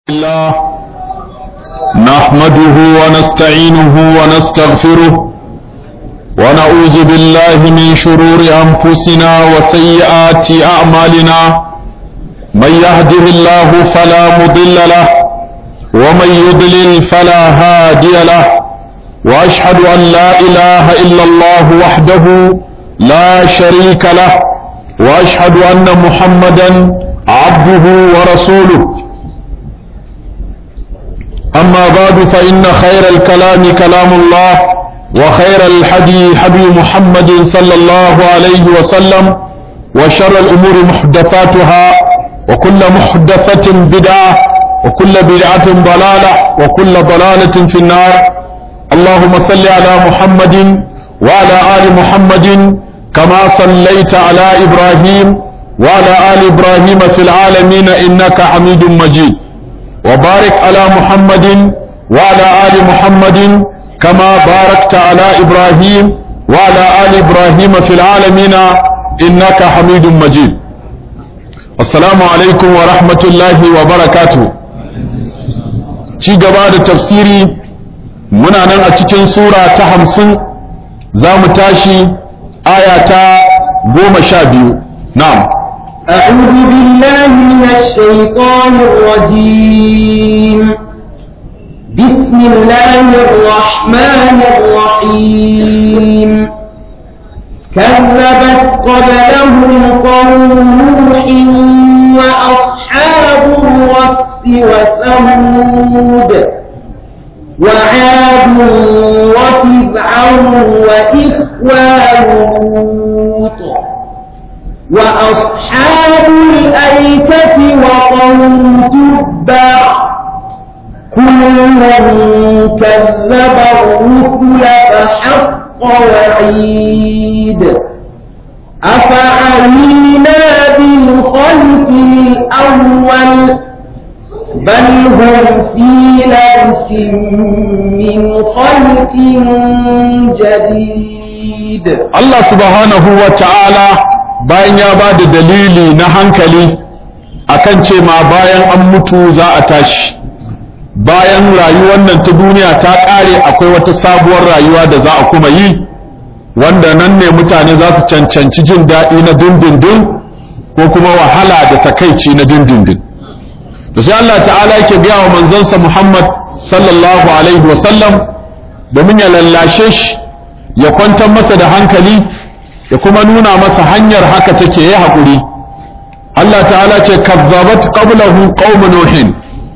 الله نحمده ونستعينه ونستغفره ونعوذ بالله من شرور أنفسنا وسيئات أعمالنا من يهده الله فلا مضل له ومن يضلل فلا هادي له وأشهد أن لا إله إلا الله وحده لا شريك له وأشهد أن محمدا عبده ورسوله أما بعد فإن خير الكلام كلام الله وخير الحدي حدي محمد صلى الله عليه وسلم وشر الأمور محدثاتها وكل محدثة بدعة وكل بدعة ضلالة وكل ضلالة في النار اللهم صل على محمد وعلى آل محمد كما صليت على إبراهيم وعلى آل إبراهيم في العالمين إنك حميد مجيد وبارك على محمد وعلى آل محمد كما باركت على إبراهيم وعلى آل إبراهيم في العالمين إنك حميد مجيد السلام عليكم ورحمة الله وبركاته ci gaba da tafsiri muna nan a cikin sura ta hamsin za mu tashi aya ta goma sha biyu na'am أعوذ بالله من الشيطان الرجيم بسم الله الرحمن الرحيم كذبت قبلهم قوم نوح وأصحاب الرس وثمود وعاد وفرعون وإخوان لوط وأصحاب الأيكة وقوم تبع كل كذب الرسل فحق وعيد أفعلينا بالخلق الأول بل هم في لبس من خلق جديد Allah subhanahu wa ta'ala bayan ya ba da dalili na hankali akan ce ma bayan an mutu za a tashi bayan rayuwar nan ta duniya ta ƙare akwai wata sabuwar rayuwa da za a kuma yi wanda nan ne mutane za su cancanci jin daɗi na dindindin ko kuma wahala da takaici na dindindin da sai Allah ta'ala yake biya wa manzansa Muhammad sallallahu alaihi wasallam domin ya lallashe shi ya kwantar masa da hankali ya kuma nuna masa hanyar haka take yi haƙuri Allah ta'ala ce kazzabat qablahu qaum nuhin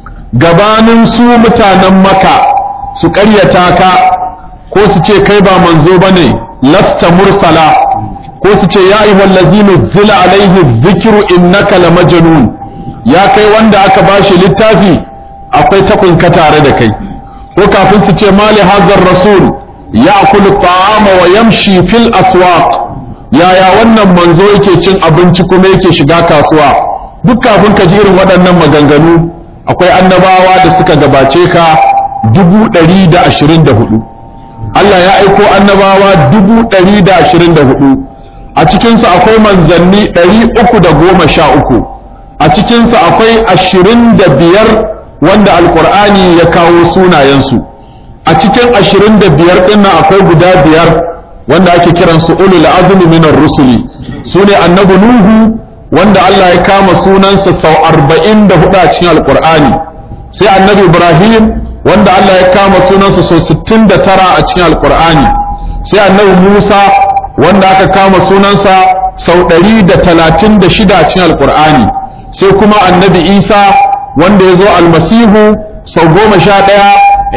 gabanin su mutanen maka su ƙaryata ka ko su ce kai ba manzo bane lasta mursala ko su ce ya ayyuhal ladzina zila alaihi dhikru innaka lamajnun ya kai wanda aka bashi littafi akwai takunka tare da kai ko kafin su ce mali hazar rasul ya'kulu ta'ama wa yamshi fil aswaq yaya wannan manzo yake cin abinci kuma yake shiga kasuwa duk kafin ka ji irin waɗannan maganganu akwai annabawa da suka gabace ka dubu ɗari da ashirin da hudu Allah ya aiko annabawa dubu ɗari da ashirin da hudu a cikinsu akwai manzanni ɗari uku da goma sha uku a cikinsu akwai ashirin da biyar wanda alkur'ani ya kawo sunayensu a cikin ashirin da biyar ɗin nan akwai guda biyar wanda ake kiransu ulul azmi minar rusuli su ne annabi nuhu wanda Allah ya kama sunansa sau arba'in da hudu a cikin alkur'ani sai annabi ibrahim wanda Allah ya kama sunansa sau sittin da tara a cikin alkur'ani sai annabi musa wanda aka kama sunansa sau ɗari da talatin da shida a cikin alkur'ani sai kuma annabi isa wanda ya zo almasihu sau goma sha ɗaya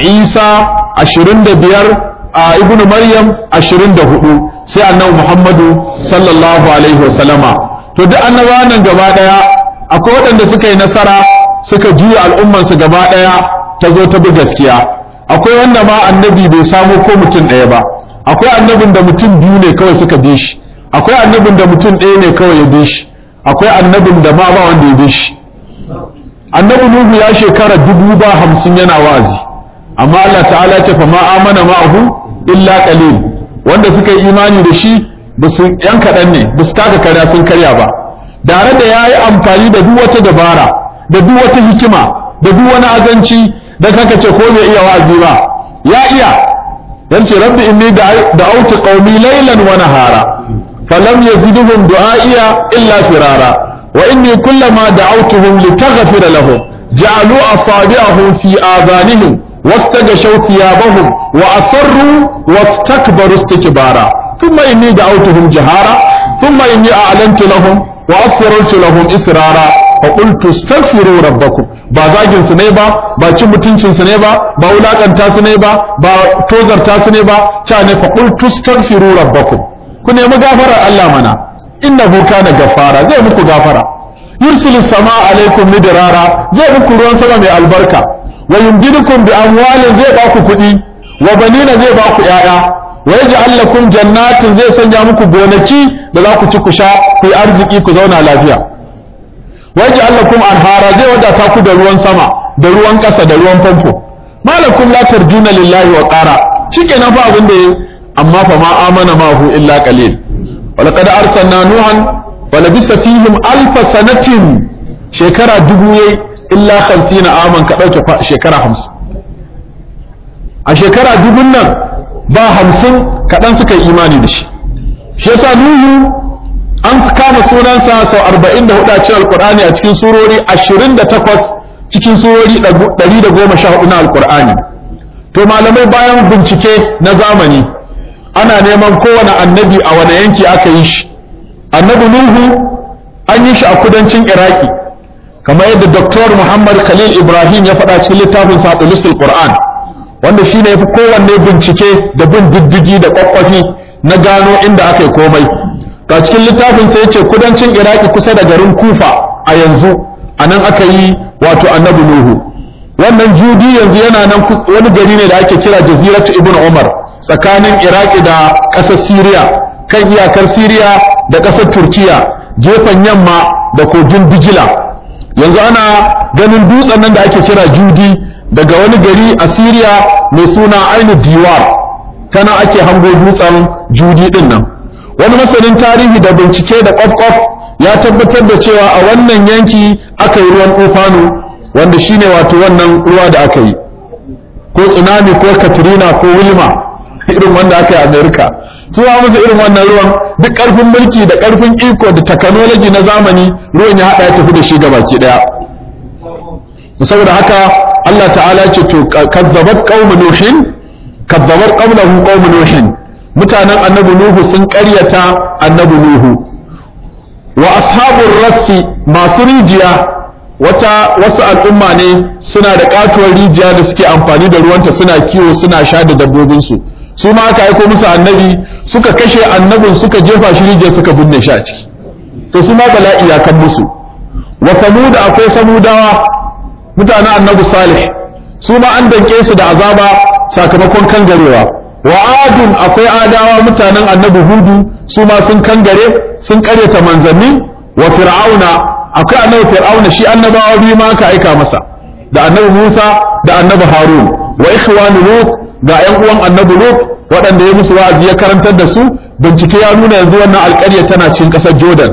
isa ashirin da biyar a ibnu maryam ashirin da hudu sai annabi muhammadu sallallahu alaihi wasallama to duk annabawan nan gaba daya akwai waɗanda suka yi nasara suka juya al'ummansu gaba daya ta zo ta bi gaskiya akwai wanda ma annabi bai samu ko mutum ɗaya ba akwai annabin da mutum biyu ne kawai suka bi shi akwai annabin da mutum ɗaya ne kawai ya bi shi akwai annabin da ma ba wanda ya bi shi annabi nuhu ya shekara dubu ba hamsin yana wa'azi amma Allah ta'ala ce fa ma amana ma'ahu illa qalil wanda suka yi imani da shi ba su yan kaɗan ne ba su taka karya sun karya ba tare da ya yi amfani da duk wata dabara da duk wata hikima da duk wani azanci da kaka ce ko bai iya wa'azi ba ya iya dan ce rabbi inni da'awtu qaumi laylan wa nahara falam yazidhum du'aiya illa firara wa inni kullama da'awtuhum litaghfira lahum ja'alu asabi'ahum fi adhanihim واستغشوا ثيابهم وأصروا واستكبروا استكبارا ثم إني دعوتهم جهارا ثم إني أعلنت لهم وأسررت لهم إسرارا فقلت استغفروا ربكم ba zagin su ne ba ba cin mutuncin su ne ba ba wulakanta su ne ba ba tozarta su ne ba cha ne fa qul tastaghfiru rabbakum ku nemi gafarar Allah mana innahu kana gaffara zai muku gafara yursilu sama alaikum midrara zai muku ruwan sama mai albarka wa yumdidukum bi amwalin zai ba ku kuɗi wa banina zai ba ku ƴaƴa wa yaj'al lakum jannatin zai sanya muku gonaki da za ku ci ku sha ku yi arziki ku zauna lafiya wa yaj'al lakum anhara zai wadata ku da ruwan sama da ruwan ƙasa da ruwan famfo malakum la tarjuna lillahi wa qara shikenan fa abin da yi amma fa ma amana ma hu illa qalil wa laqad arsalna nuhan wa labisa fihim alf sanatin shekara dubu yayi illa 50 aman ka dauke shekara 50 a shekara dubun nan ba 50 kadan suka yi imani da shi shi yasa nuhu an kama sunansa sau 44 a cikin alkur'ani a cikin surori 28 cikin surori 114 na alkur'ani to malamai bayan bincike na zamani ana neman kowane annabi a wani yanki aka yi shi annabi nuhu an yi shi a kudancin iraki kamar yadda Dr. muhammad khalil ibrahim ya faɗa cikin littafin saɗulisul qur'an wanda shi ne ya fi kowanne bincike da bin diddigi da kwakwafi na gano inda aka yi komai ga cikin littafin sai ce kudancin iraki kusa da garin kufa a yanzu a nan aka yi wato annabi nuhu wannan judi yanzu yana nan wani gari ne da ake kira jaziratu ibn umar tsakanin iraki da ƙasar siriya kan iyakar siriya da ƙasar turkiya gefen yamma da kogin dijila yanzu ana ganin dutsen nan da ake kira judi daga wani gari a siriya mai suna ainu diwar tana ake hango dutsen judi din nan wani masanin tarihi da bincike da kwaf ya tabbatar da cewa a wannan yanki aka yi ruwan tufanu wanda shine wato wannan ruwa da aka yi ko tsunami ko katrina ko wilma irin wanda aka yi a america tuwa musu irin wannan ruwan duk karfin mulki da karfin iko da technology na zamani ruwan ya hada ya tafi da shi gabaki daya saboda haka Allah ta'ala ce to kazzabat qaum nuhin kazzabat qawluhu qaum nuhin mutanen annabi nuhu sun ƙaryata annabi nuhu wa ashabur rassi masu rijiya wata wasu al'umma ne suna da katuwar rijiya da suke amfani da ruwanta suna kiwo suna sha da dabbobinsu su ma aka aiko musu annabi suka kashe annabin suka jefa shi rijiya suka binne shi a ciki to su ma bala'i ya kan musu wa samuda akwai samudawa mutanen annabi salih su ma an danke su da azaba sakamakon kangarewa wa adun akwai adawa mutanen annabi hudu su ma sun kangare sun karyata manzanni wa fir'auna akwai annabi fir'auna shi annabawa biyu ma aka aika masa da annabi musa da annabi harun wa ikhwanu lut ga yan uwan annabi lut waɗanda ya musu wa'azi ya karantar da su bincike ya nuna yanzu wannan alƙarya tana cikin ƙasar jordan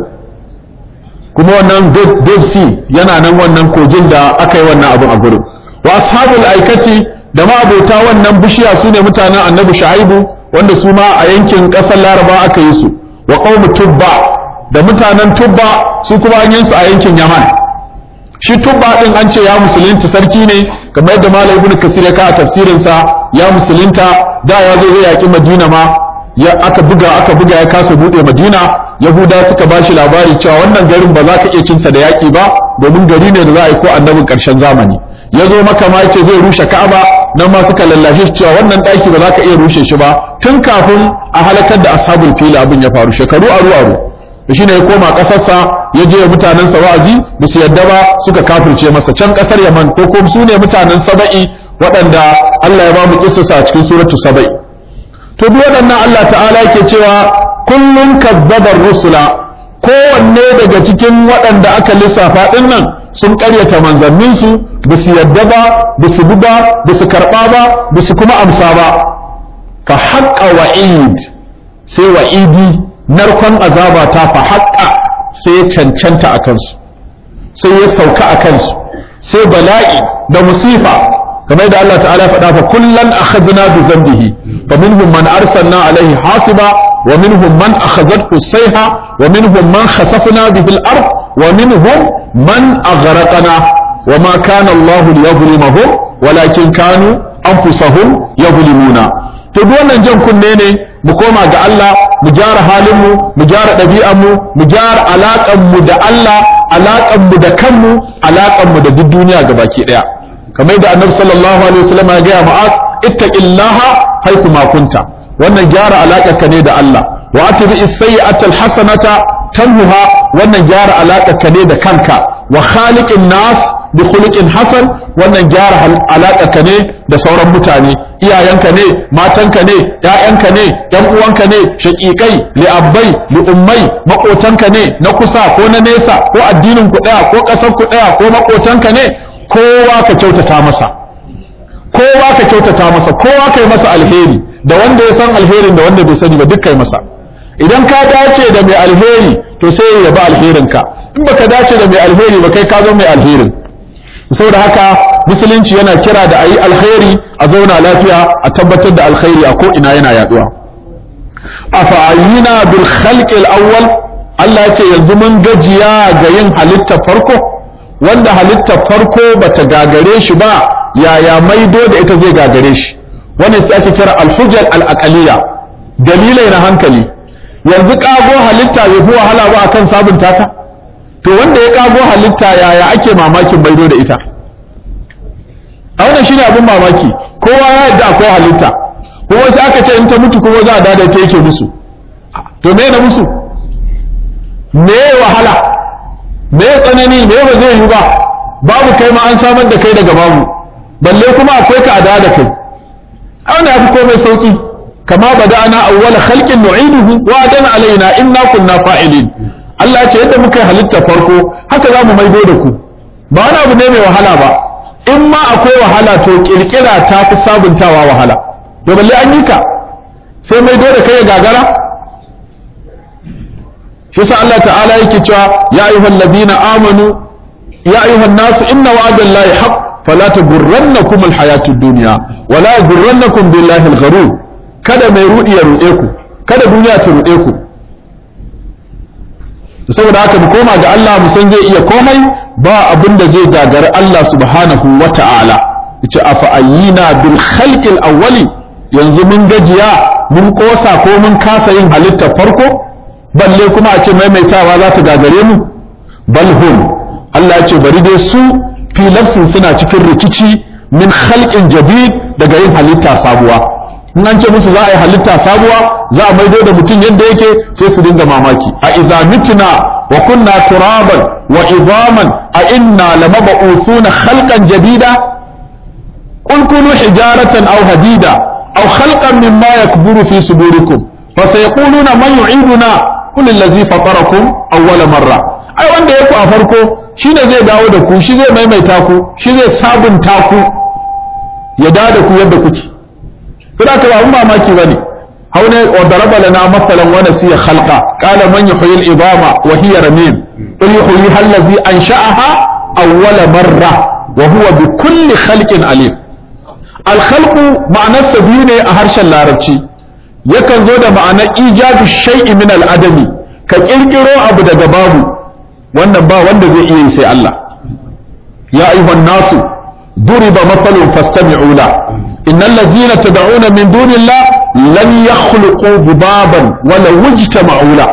kuma wannan dead sea yana nan wannan kogin da aka yi wannan abin a gurin wa ashabul aikati da ma'abota wannan bishiya su ne mutanen annabi shu'aibu wanda su ma a yankin ƙasar laraba aka yi su wa qaumu tubba da mutanen tubba su kuma an yi su a yankin yaman shi tubba din an ce ya musulunta sarki ne kamar yadda malam ibnu kasir ya kawo tafsirin sa ya musulunta da ya zo zai yaki madina ma ya aka buga aka buga ya kasa bude madina yahuda suka bashi labari cewa wannan garin ba za ka iya cinsa da yaki ba domin gari ne da za a yi ko annabin karshen zamani ya zo maka ma yace zai rushe ka'aba nan ma suka lallashe shi cewa wannan daki ba za ka iya rushe shi ba tun kafin a halakar da ashabul fil abin ya faru shekaru aru aru da shine ya koma kasarsa ya je mutanen sa wa'azi ba su yadda ba suka kafirce masa can kasar Yaman ko kuma su ne mutanen Saba'i waɗanda Allah ya ba mu kissasa a cikin suratu Saba'i to duk waɗannan Allah ta'ala yake cewa kullun kazzabar rusula kowanne daga cikin waɗanda aka lissafa ɗin nan sun ƙaryata manzanninsu ba su yadda ba ba su bi ba ba su karɓa ba ba su kuma amsa ba fa haƙƙa wa'id sai wa'idi narkon azaba ta fa haƙƙa sai ya cancanta a kansu sai ya sauka a kansu sai bala'i da musifa kamar da Allah ta'ala faɗa fa kullan akhadna bi dhanbihi fa minhum man arsalna alaihi hasiba wa minhum man akhadhathu sayha wa minhum man khasafna bihi al-ard wa minhum man aghraqna wa ma kana Allah liyadhlimahum walakin kanu anfusahum yadhlimuna to duk wannan jan kunne ne mu koma ga Allah mu gyara halinmu mu gyara ɗabi'anmu mu gyara alaƙanmu da Allah alaƙanmu da kanmu alaƙanmu da duk duniya gabaki ɗaya kamar da annabi sallallahu alaihi wasallam ya gaya ma'az ittaqillaha haythu ma kunta wannan gyara alaƙarka ne da Allah wa atbi as-sayyi'ata al-hasanata tamhuha wannan gyara alaƙarka ne da kanka wa khaliqin nas bi khuluqin hasan wannan gyara alaƙarka ne da sauran mutane iyayenka ne matanka ne ƴaƴanka ne ƴan uwanka ne shaƙiƙai li'abbai li'ummai maƙotanka ne na kusa ko na nesa ko addinin ku ɗaya ko ƙasar ku ɗaya ko maƙotanka ne kowa ka kyautata masa kowa ka kyautata masa kowa kai masa alheri da wanda ya san alherin da wanda bai sani ba duk kai masa idan ka dace da mai alheri to sai ya ba alherinka in baka dace da mai alheri ba kai ka zo mai alherin saboda haka musulunci yana kira da ayi alkhairi a zauna lafiya a tabbatar da alkhairi a ko ina yana yaduwa afa'ayina bil khalqil awwal Allah ya ce yanzu mun gajiya ga yin halitta farko wanda halitta farko bata gagare shi ba yaya maido da ita zai gagare shi wannan sai ake kira al-hujjal al-aqliya dalilai na hankali yanzu kago halitta bai fi wahala ba akan sabunta ta to wanda ya kago halitta yaya ake mamakin maido da ita a wannan shine abin mamaki kowa ya yadda akwai halitta kuma sai aka ce in ta mutu kuma za a dada ta yake musu to me na musu me wahala me tsanani me ba zai yi ba babu kai ma an samar da kai daga babu balle kuma akwai ka a da kai a wannan ya fi komai sauki kama bada'ana awwala khalqin nu'iduhu wa adana alaina inna kunna fa'ilin Allah ya ce yadda muka yi halitta farko haka za mu maido da ku ba wani abu ne mai wahala ba in ma akwai wahala to kirkira ta fi sabuntawa wahala to balle an yi ka sai maido da kai ya gagara shi yasa Allah ta'ala yake cewa ya ayyuhal ladina amanu ya ayyuhan nasu inna wa'adallahi haqq fala taghurrannakum alhayatud dunya wala yaghurrannakum billahi algharur kada mai rudi ya rude ku kada duniya ta rude ku saboda haka mu koma ga Allah mu san zai iya komai ba abin da zai gagari Allah subhanahu wa ta'ala yace afa ayyina bil khalqil awwali yanzu mun gajiya mun kosa ko mun kasa yin halittar farko balle kuma a ce maimaitawa za ta gagare mu bal hum Allah ya ce bari dai su fi nafsin suna cikin rikici min khalqin jadid daga yin halitta sabuwa in an ce musu za a yi halitta sabuwa za a maido da mutum yadda yake sai su dinga mamaki a idza mitna wa kunna turaban wa idaman a inna lamab'uthuna khalqan jadida qul kunu hijaratan aw hadida aw khalqan mimma yakburu fi sudurikum fasayaquluna man yu'iduna qul allazi fatarakum awwala marra ai wanda yake a farko shine zai dawo da ku shi zai maimaita ku shi zai sabunta ku ya dawo da ku yadda kuke suna ka ba mamaki bane haune wa daraba lana masalan wa nasiya khalqa qala man yuhyi al-idama wa hiya ramim qul yuhyi allazi ansha'aha awwala marra wa huwa bi kulli khalqin alim al-khalqu ma'anarsa biyu ne a harshen larabci yakan zo da ma'anar ijadu shay'i min al-adami ka kirkiro abu daga babu wannan ba wanda zai iya yi sai Allah ya ayyuhan nasu ضرب مثل فاستمعوا له إن الذين تدعون من دون الله لن يخلقوا ذبابا ولو اجتمعوا له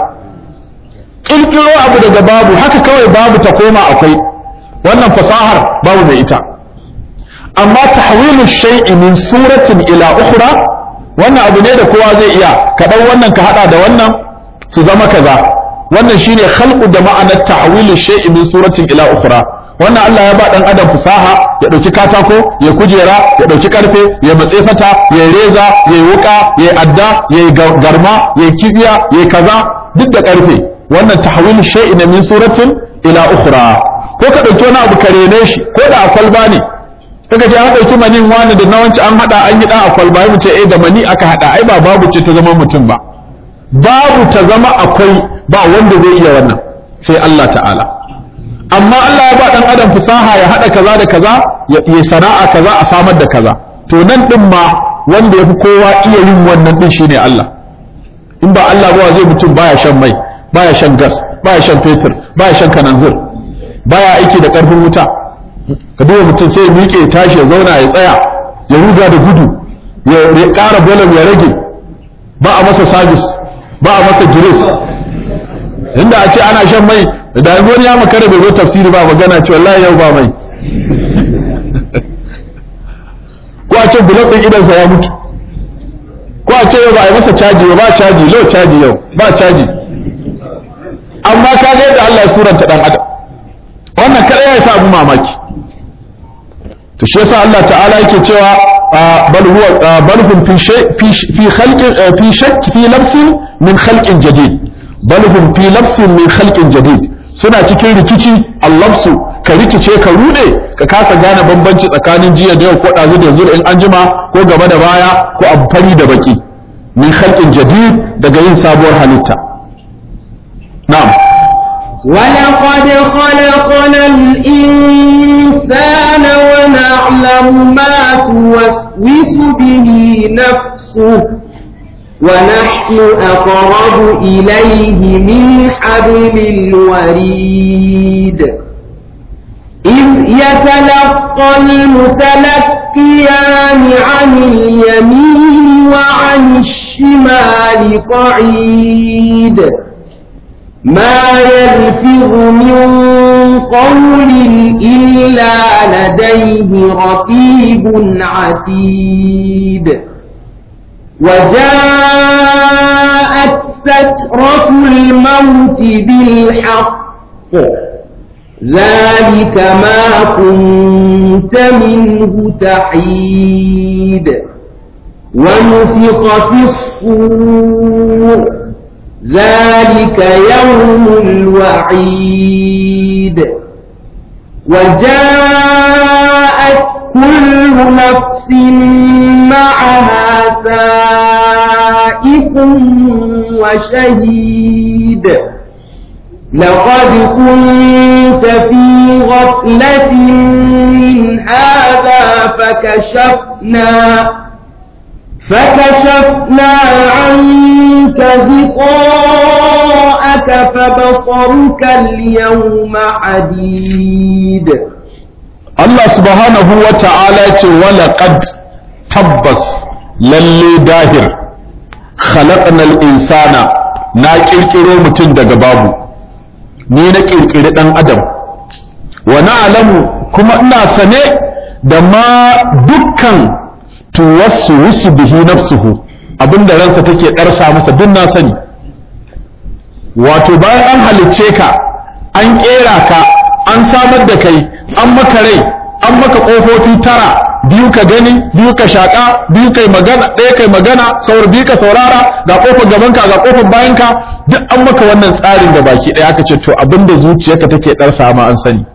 kirkiro abu daga babu haka kawai babu ta koma akwai wannan fasahar babu mai ita amma tahwilu shay'i min suratin ila ukhra wannan abu ne da kowa zai iya ka dau wannan ka hada da wannan su zama kaza wannan shine khalqu da ma'anar tahwilu shay'i min suratin ila ukhra wannan Allah ya ba dan adam fasaha ya dauki katako ya kujera ya dauki karfe ya matse fata ya reza ya wuka ya adda ya garma ya kibiya ya kaza duk da karfe wannan tahwil shay'in min suratin ila ukhra ko ka dauki wani abu kare ne shi ko da akwalba ne kaga ce an dauki manin wani da nawanci an hada an yi dan akwalba mu ce eh da mani aka hada ai ba babu ce ta zama mutum ba babu ta zama akwai ba wanda zai iya wannan sai Allah ta'ala amma Allah ya ba dan adam fasaha ya hada kaza da kaza ya sana'a kaza a samar da kaza to nan din ma wanda yafi kowa iya yin wannan din shine Allah in ba Allah ba zai mutum baya shan mai baya shan gas baya shan fetur baya shan kananzir baya aiki da karfin wuta ka duba mutum sai ya miƙe ya tashi ya zauna ya tsaya ya ruga da gudu ya ƙara bolam ya rage ba a masa sabis ba a masa giris inda a ce ana shan mai da wani ya makara bai zo tafsiri ba magana ce wallahi yau ba mai ko a ce bulok ɗin idansa ya mutu ko a ce yau ba a yi masa caji ba caji lau caji yau ba caji amma ka ga yadda Allah ya suranta dan adam wannan kada ya sa abu mamaki to shi yasa Allah ta'ala yake cewa bal huwa bal hum fi shay fi khalqin fi shakk fi labsin min khalqin jadid bal hum fi labsin min khalqin jadid suna cikin rikici allabsu ka rikice ka rude ka kasa gane bambanci tsakanin jiya da yau ko ɗazu da yanzu in an jima ko gaba da baya ko abu fari da baki min khalqin jadid daga yin sabuwar halitta na'am ولقد خلقنا الإنسان ونعلم ما توسوس به نفسه ونحن أقرب إليه من حبل الوريد إذ يتلقى المتلقيان عن اليمين وعن الشمال قعيد ما يلفظ من قول إلا لديه رقيب عتيد وجاءت سكرة الموت بالحق ذلك ما كنت منه تحيد ونفخ في الصور ذلك يوم الوعيد وجاءت كل نفس معها سائق وشهيد لقد كنت في غفلة من هذا فكشفنا فكشفنا عنك غطاءك فبصرك اليوم حديد Allah subhanahu wa ta'ala ce walaƙad tabbas lalle dahir khalaqnal insana na ƙirƙiro mutum daga babu ni na ƙirƙiri ɗan adam wa na'lamu kuma ina sane da ma dukkan tuwassu bihi nafsuhu abinda ransa take ɗarsa masa duk na sani wato bayan an halicce ka an ƙera ka an samar da kai an maka rai an maka ƙofofi tara biyu ka gani biyu ka shaƙa biyu kai magana ɗaya kai magana saur biyu ka saurara ga ƙofar gabanka ga ƙofar bayanka duk an maka wannan tsarin da baki ɗaya aka ce to abinda zuciyarka take ɗarsa ma an sani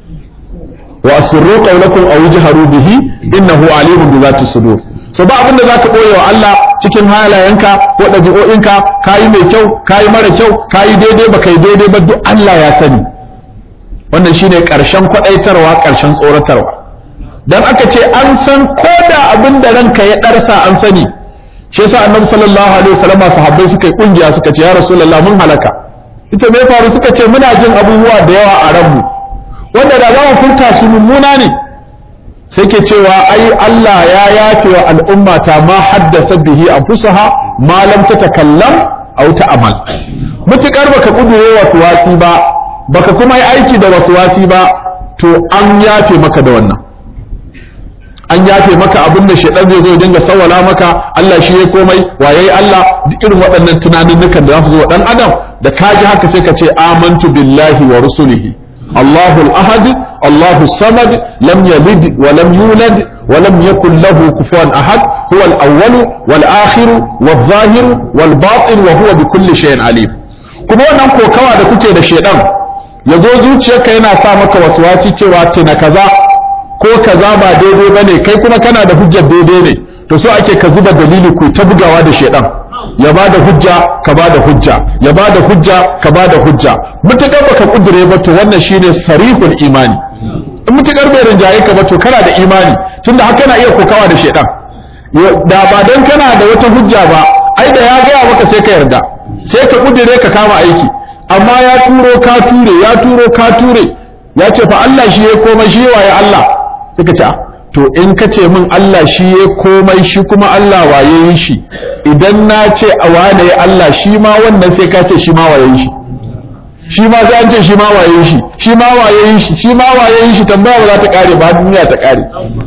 wa asirru qawlakum aw jharu bihi innahu alimun bi zati sudur so ba abinda zaka boye wa Allah cikin halayenka ko dabi'o'inka kayi mai kyau kayi mara kyau kayi daidai ba kai daidai ba duk Allah ya sani wannan shine karshen kwadaitarwa karshen tsoratarwa dan aka ce an san koda abin da ranka ya darsa an sani shi yasa annabi sallallahu alaihi wasallam sahabbai suka yi kungiya suka ce ya rasulullah mun halaka ita me faru suka ce muna jin abubuwa da yawa a ranmu wanda da za mu furta su mummuna ne sai ke cewa ai Allah ya yafe wa al'umma ta ma haddasa bihi anfusaha ma lam tatakallam aw ta'mal mutukar baka kudure wasu wasi ba baka kuma yi aiki da wasu wasi ba to an yafe maka da wannan an yafe maka abin da shaidan zai zo ya dinga sawala maka Allah shi ya komai waye Allah duk irin waɗannan tunanin da za su zo dan adam da kaji haka sai ka ce amantu billahi wa rusulihi الله الأحد الله الصمد لم يلد ولم يولد ولم يكن له كفوا أحد هو الأول والآخر والظاهر والباطن وهو بكل شيء عليم kuma wannan kokawa da kuke da shedan ya zo zuciyarka yana sa maka waswasi cewa tuna kaza ko kaza ba daidai ba ne kai kuma kana da hujjar daidai ne to so ake ka zuba dalili ku ta bugawa da shedan ya ba da hujja ka ba da hujja ya ba da hujja ka ba da hujja mutakar baka kudure ba to wannan shine sarihul imani in mutakar bai rinjaye ka ba to kana da imani tunda haka na iya kokawa da shedan da ba dan kana da wata hujja ba ai da ya gaya maka sai ka yarda sai ka kudure ka kama aiki amma ya turo ka ture ya turo ka ture ya ce fa Allah shi ya komai shi waye Allah sai ka ce to in ka ce min Allah shi ya komai shi kuma Allah waye yi shi idan na ce a wane Allah shi ma wannan sai ka ce shi ma waye shi shi ma sai an ce shi ma waye shi shi ma waye shi shi ma waye shi tambaya ba za ta kare ba duniya ta kare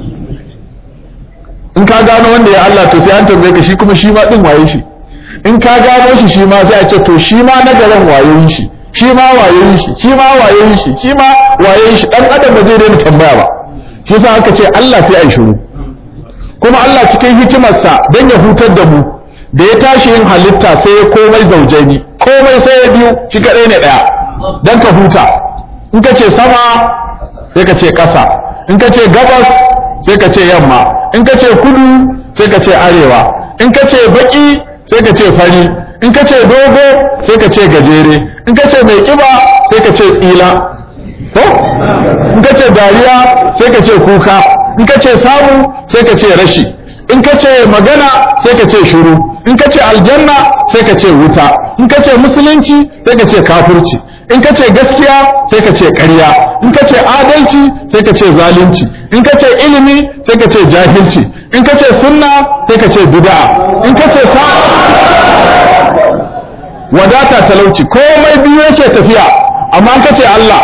in ka gano wanda ya Allah to sai an tambaye ka shi kuma shi ma din waye shi in ka gano shi shi ma sai a ce to shi ma na garin waye shi shi ma waye shi shi ma waye shi shi ma waye shi dan adam ba zai daina tambaya ba shi yasa aka ce Allah sai ai shiru kuma Allah cikin hikimarsa dan ya hutar da mu da ya tashi yin halitta sai ya komai zaujaini komai sai ya biyu shi kadai ne daya dan ka huta in ka ce sama sai ka ce ƙasa in ka ce gabas sai ka ce yamma in ka ce kudu sai ka ce arewa in ka ce baki sai ka ce fari in ka ce dogo sai ka ce gajere in ka ce mai kiba sai ka ce tsila ko in ka ce dariya sai ka ce kuka in ka ce samu sai ka ce rashi in ka ce magana sai ka ce shuru in ka ce aljanna sai ka ce wuta in ka ce musulunci sai ka ce kafirci in ka ce gaskiya sai ka ce ƙarya in ka ce adalci sai ka ce zalunci in ka ce ilimi sai ka ce jahilci in ka ce sunna sai ka ce bid'a in ka ce sa wadata talauci komai biyu yake tafiya amma in ka ce Allah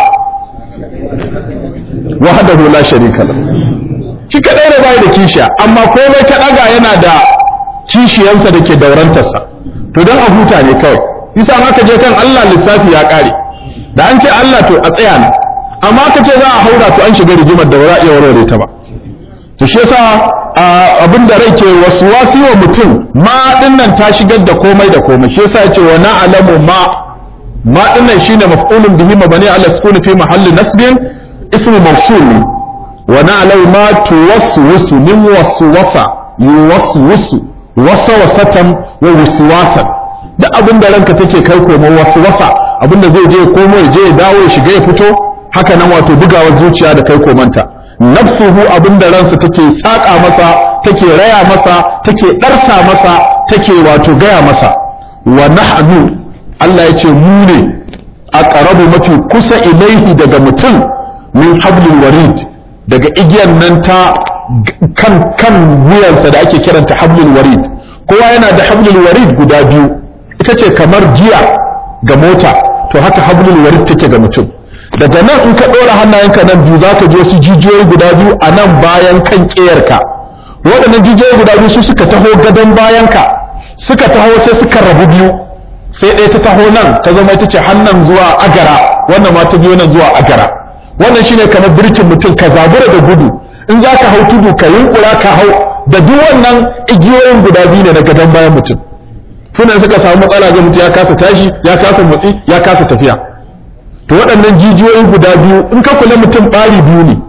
wahdahu la sharika lahu shi kadai da bai da kishiya amma komai ka daga yana da kishiyansa da ke daurantarsa to don a huta ne kawai yasa ma ka je kan Allah lissafi ya kare da an ce Allah to a tsaya ne amma ka ce za a haura to an shiga rigimar da ba za a iya warware ta ba to shi yasa abin da rai ke wasi wa mutum ma dinnan ta shigar da komai da komai shi yasa yace wa na'lamu ma ma dinnan shine maf'ulun bihi mabani ala sukuni fi mahalli nasbin ismu mawsul wa na'lamu ma tuwaswisu min waswasa yuwaswisu wasawasatan wa waswasan da abin da ranka take kai komo waswasa abin da zai je komo ya je ya dawo ya shiga ya fito haka nan wato bugawar zuciya da kai komanta nafsuhu abin da ransa take saƙa masa take raya masa take ɗarsa masa take wato gaya masa wa nahnu Allah ya ce mu ne a ƙarabu mafi kusa ilaihi daga mutum min hablil warid daga igiyar nan ta kan kan wuyansa da ake kiranta hablul warid kowa yana da hablul warid guda biyu ita ce kamar giya ga mota to haka hablul warid take ga mutum daga nan in ka ɗora hannayenka nan biyu za ka je su jijiyoyi guda biyu a nan bayan kan ƙeyarka waɗannan jijiyoyi guda biyu su suka taho gadon bayanka suka taho sai suka rabu biyu sai ɗaya ta taho nan ta zama ita ce hannun zuwa agara wannan ma ta biyo nan zuwa agara wannan shine kamar birkin mutum ka zabura da gudu in za ka hau tudu ka yunkura ka hau da duk wannan igiyoyin guda biyu ne na gadon bayan mutum tunan suka samu matsala ga mutum ya kasa tashi ya kasa motsi ya kasa tafiya to waɗannan jijiyoyi guda biyu in ka kula mutum ɓari biyu ne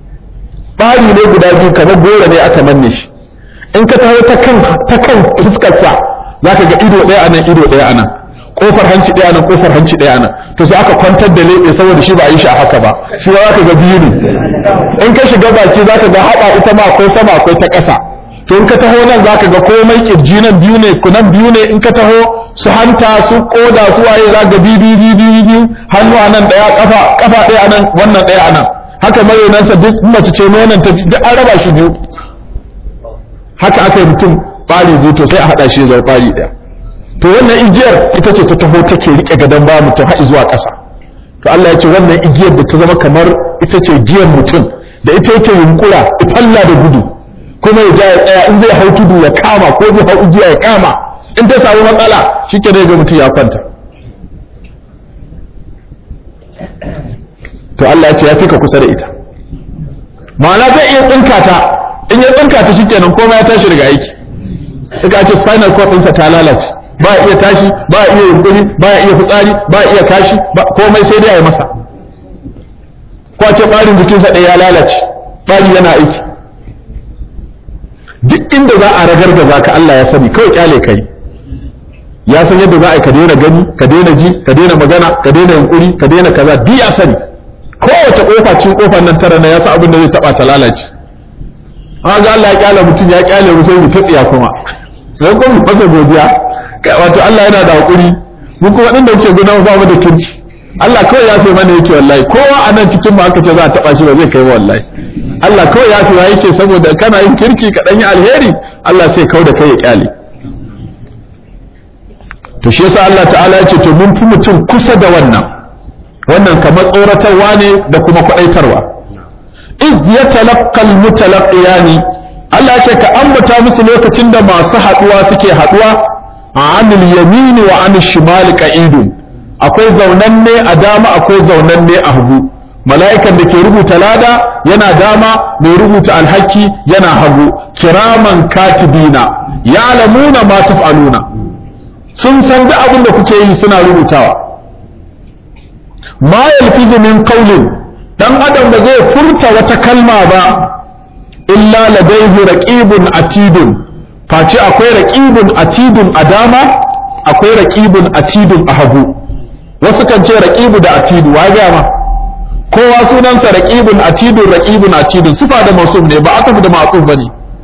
ɓari ne guda biyu kamar gora ne aka manne shi in ka taho ta kan ta kan fuskarsa za ka ga ido ɗaya anan ido ɗaya anan kofar hanci ɗaya anan kofar hanci ɗaya anan to sai aka kwantar da leɓe saboda shi ba a yi shi a haka ba shi ba za ka ga biyu ne in ka shiga baki za ka ga haɓa ita ma akwai sama akwai ta ƙasa to in ka taho nan za ka ga komai kirji nan biyu ne kunan biyu ne in ka taho su hanta su koda su waye za ga biyu biyu biyu biyu biyu hannu a nan ɗaya kafa kafa ɗaya a nan wannan ɗaya a nan haka marinansa duk mace ce nonon ta duk an raba shi biyu haka aka yi mutum ɓari biyu to sai a haɗa shi zai ɓari ɗaya to wannan igiyar ita ce ta taho take riƙe gadon ba mutum har zuwa ƙasa to Allah ya ce wannan igiyar da ta zama kamar ita ce giyar mutum da ita yake yunkura ifalla da gudu kuma ya ja ya tsaya in zai hau tudu ya kama ko zai hau igiya ya kama in ta samu matsala shi ke ga mutum ya kwanta to Allah ya ce ya fi ka kusa da ita ma'ana zai iya tsinka ta in ya tsinka ta shi kenan komai ya tashi daga aiki suka ce spinal cord ɗinsa ta lalace ba iya tashi ba iya yunkuri ba iya fitsari ba iya kashi komai sai dai a yi masa ko a ce ɓarin jikinsa ɗaya ya lalace ɓari yana aiki duk inda za a ragargaza ka Allah ya sani kawai kyale kai ya san yadda za a yi ka daina gani ka daina ji ka daina magana ka daina yunkuri ka daina kaza duk ya sani kowace kofa cikin kofar nan tara na ya san abin da zai taba ta lalace an ga Allah ya kyale mutum ya kyale mu sai mu tsiya kuma sai kuma mu fasa godiya wato Allah yana da hakuri mu kuma din da yake gudanar ba mu da kirki Allah kawai ya fi mana yake wallahi kowa a nan cikin mu aka ce za a taba shi ba zai kai wallahi Allah kawai ya fi yake saboda kana yin kirki ka dan yi alheri Allah sai kau da kai ya kyale to shi yasa Allah ta'ala ya ce to mun fi mutum kusa da wannan wannan kamar tsoratarwa ne da kuma kwadaitarwa iz yatalaqqa almutalaqiyani Allah ya ce ka ambata musu lokacin da masu haduwa suke haduwa anil yamini wa anil shimali qa'idun akwai zaunanne a dama akwai zaunanne a hagu mala'ikan da ke rubuta lada yana dama mai rubuta alhaki yana hagu kiraman katibina ya'lamuna ma taf'aluna sun san duk abin da kuke yi suna rubutawa ma yalfizu min qawlin dan adam da zai furta wata kalma ba illa ladayhi raqibun atidun face akwai raqibun atidun a dama akwai raqibun atidun a hagu wasu kan ce raqibu da atidu wa ga ma kowa sunansa raqibun atidun raqibun atidun sifa da mausuf ne ba aka da ma'tuf bane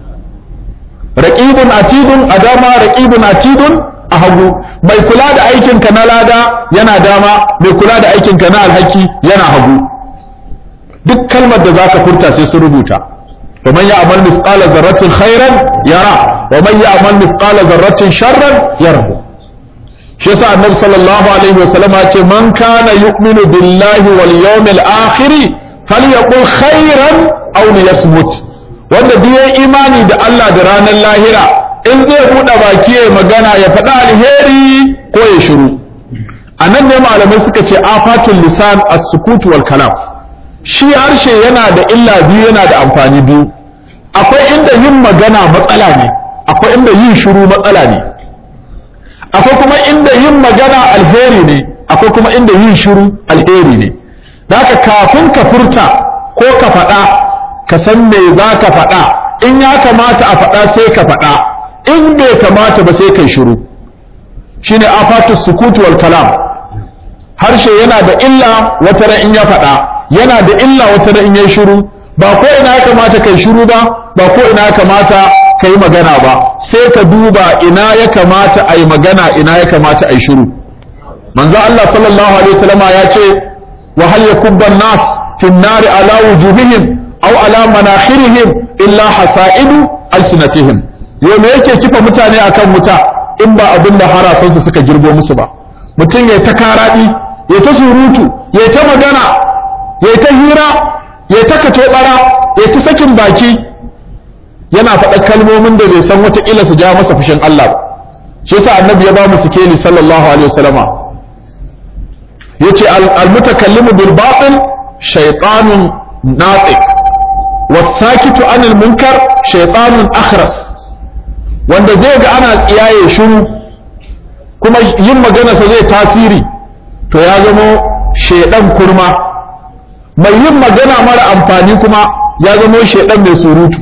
raqibun atidun a dama raqibun atidun a hagu mai kula da aikinka na lada yana dama mai kula da aikinka na alhaki yana hagu duk kalmar da zaka furta sai su rubuta wa man ya'mal mithqala dharratin khairan yara wa man ya'mal mithqala dharratin sharran yara shi yasa annabi sallallahu alaihi wasallam ya ce man kana yu'minu billahi wal yawmil akhir falyaqul khairan aw liyasmut wanda duk imani da Allah da ranar lahira in zai buɗe baki ya magana ya faɗa alheri ko ya shiru a nan ne malamai suka ce afatul lisan as-sukut wal kalam shi harshe yana da illa biyu yana da amfani biyu akwai inda yin magana matsala ne akwai inda yin shiru matsala ne akwai kuma inda yin magana alheri ne akwai kuma inda yin shiru alheri ne da haka kafin ka furta ko ka faɗa ka san me za ka faɗa in ya kamata a faɗa sai ka faɗa in bai kamata ba sai kai shiru shine afatu sukutu wal kalam harshe yana da illa wata ran in ya faɗa yana da illa wata ran in ya shiru ba ko ina ya kamata kai shiru ba ba ko ina ya kamata kai magana ba sai ka duba ina ya kamata ai magana ina ya kamata ai shiru manzo Allah sallallahu alaihi wasallam ya ce wa hal yakubban nas fi an-nar ala wujuhihim aw ala manakhirihim illa hasaidu alsinatihim yau me yake kifa mutane akan wuta in ba abin da harasansu suka girbo musu ba mutum ya ta karaɗi ya ta surutu ya ta magana ya ta hira ya ta katobara ya ta sakin baki yana faɗa kalmomin da bai san wataƙila su ja masa fushin Allah ba shi yasa annabi ya ba mu sikeli sallallahu alaihi wasallama yace al-mutakallimu bil batil shaytanun natiq was-sakitu anil munkar shaytanun akhras wanda zai ga ana tsiyaye shiru kuma yin maganarsa zai tasiri to ya zamo shaidan kurma mai yin magana mara amfani kuma ya zamo shaidan mai surutu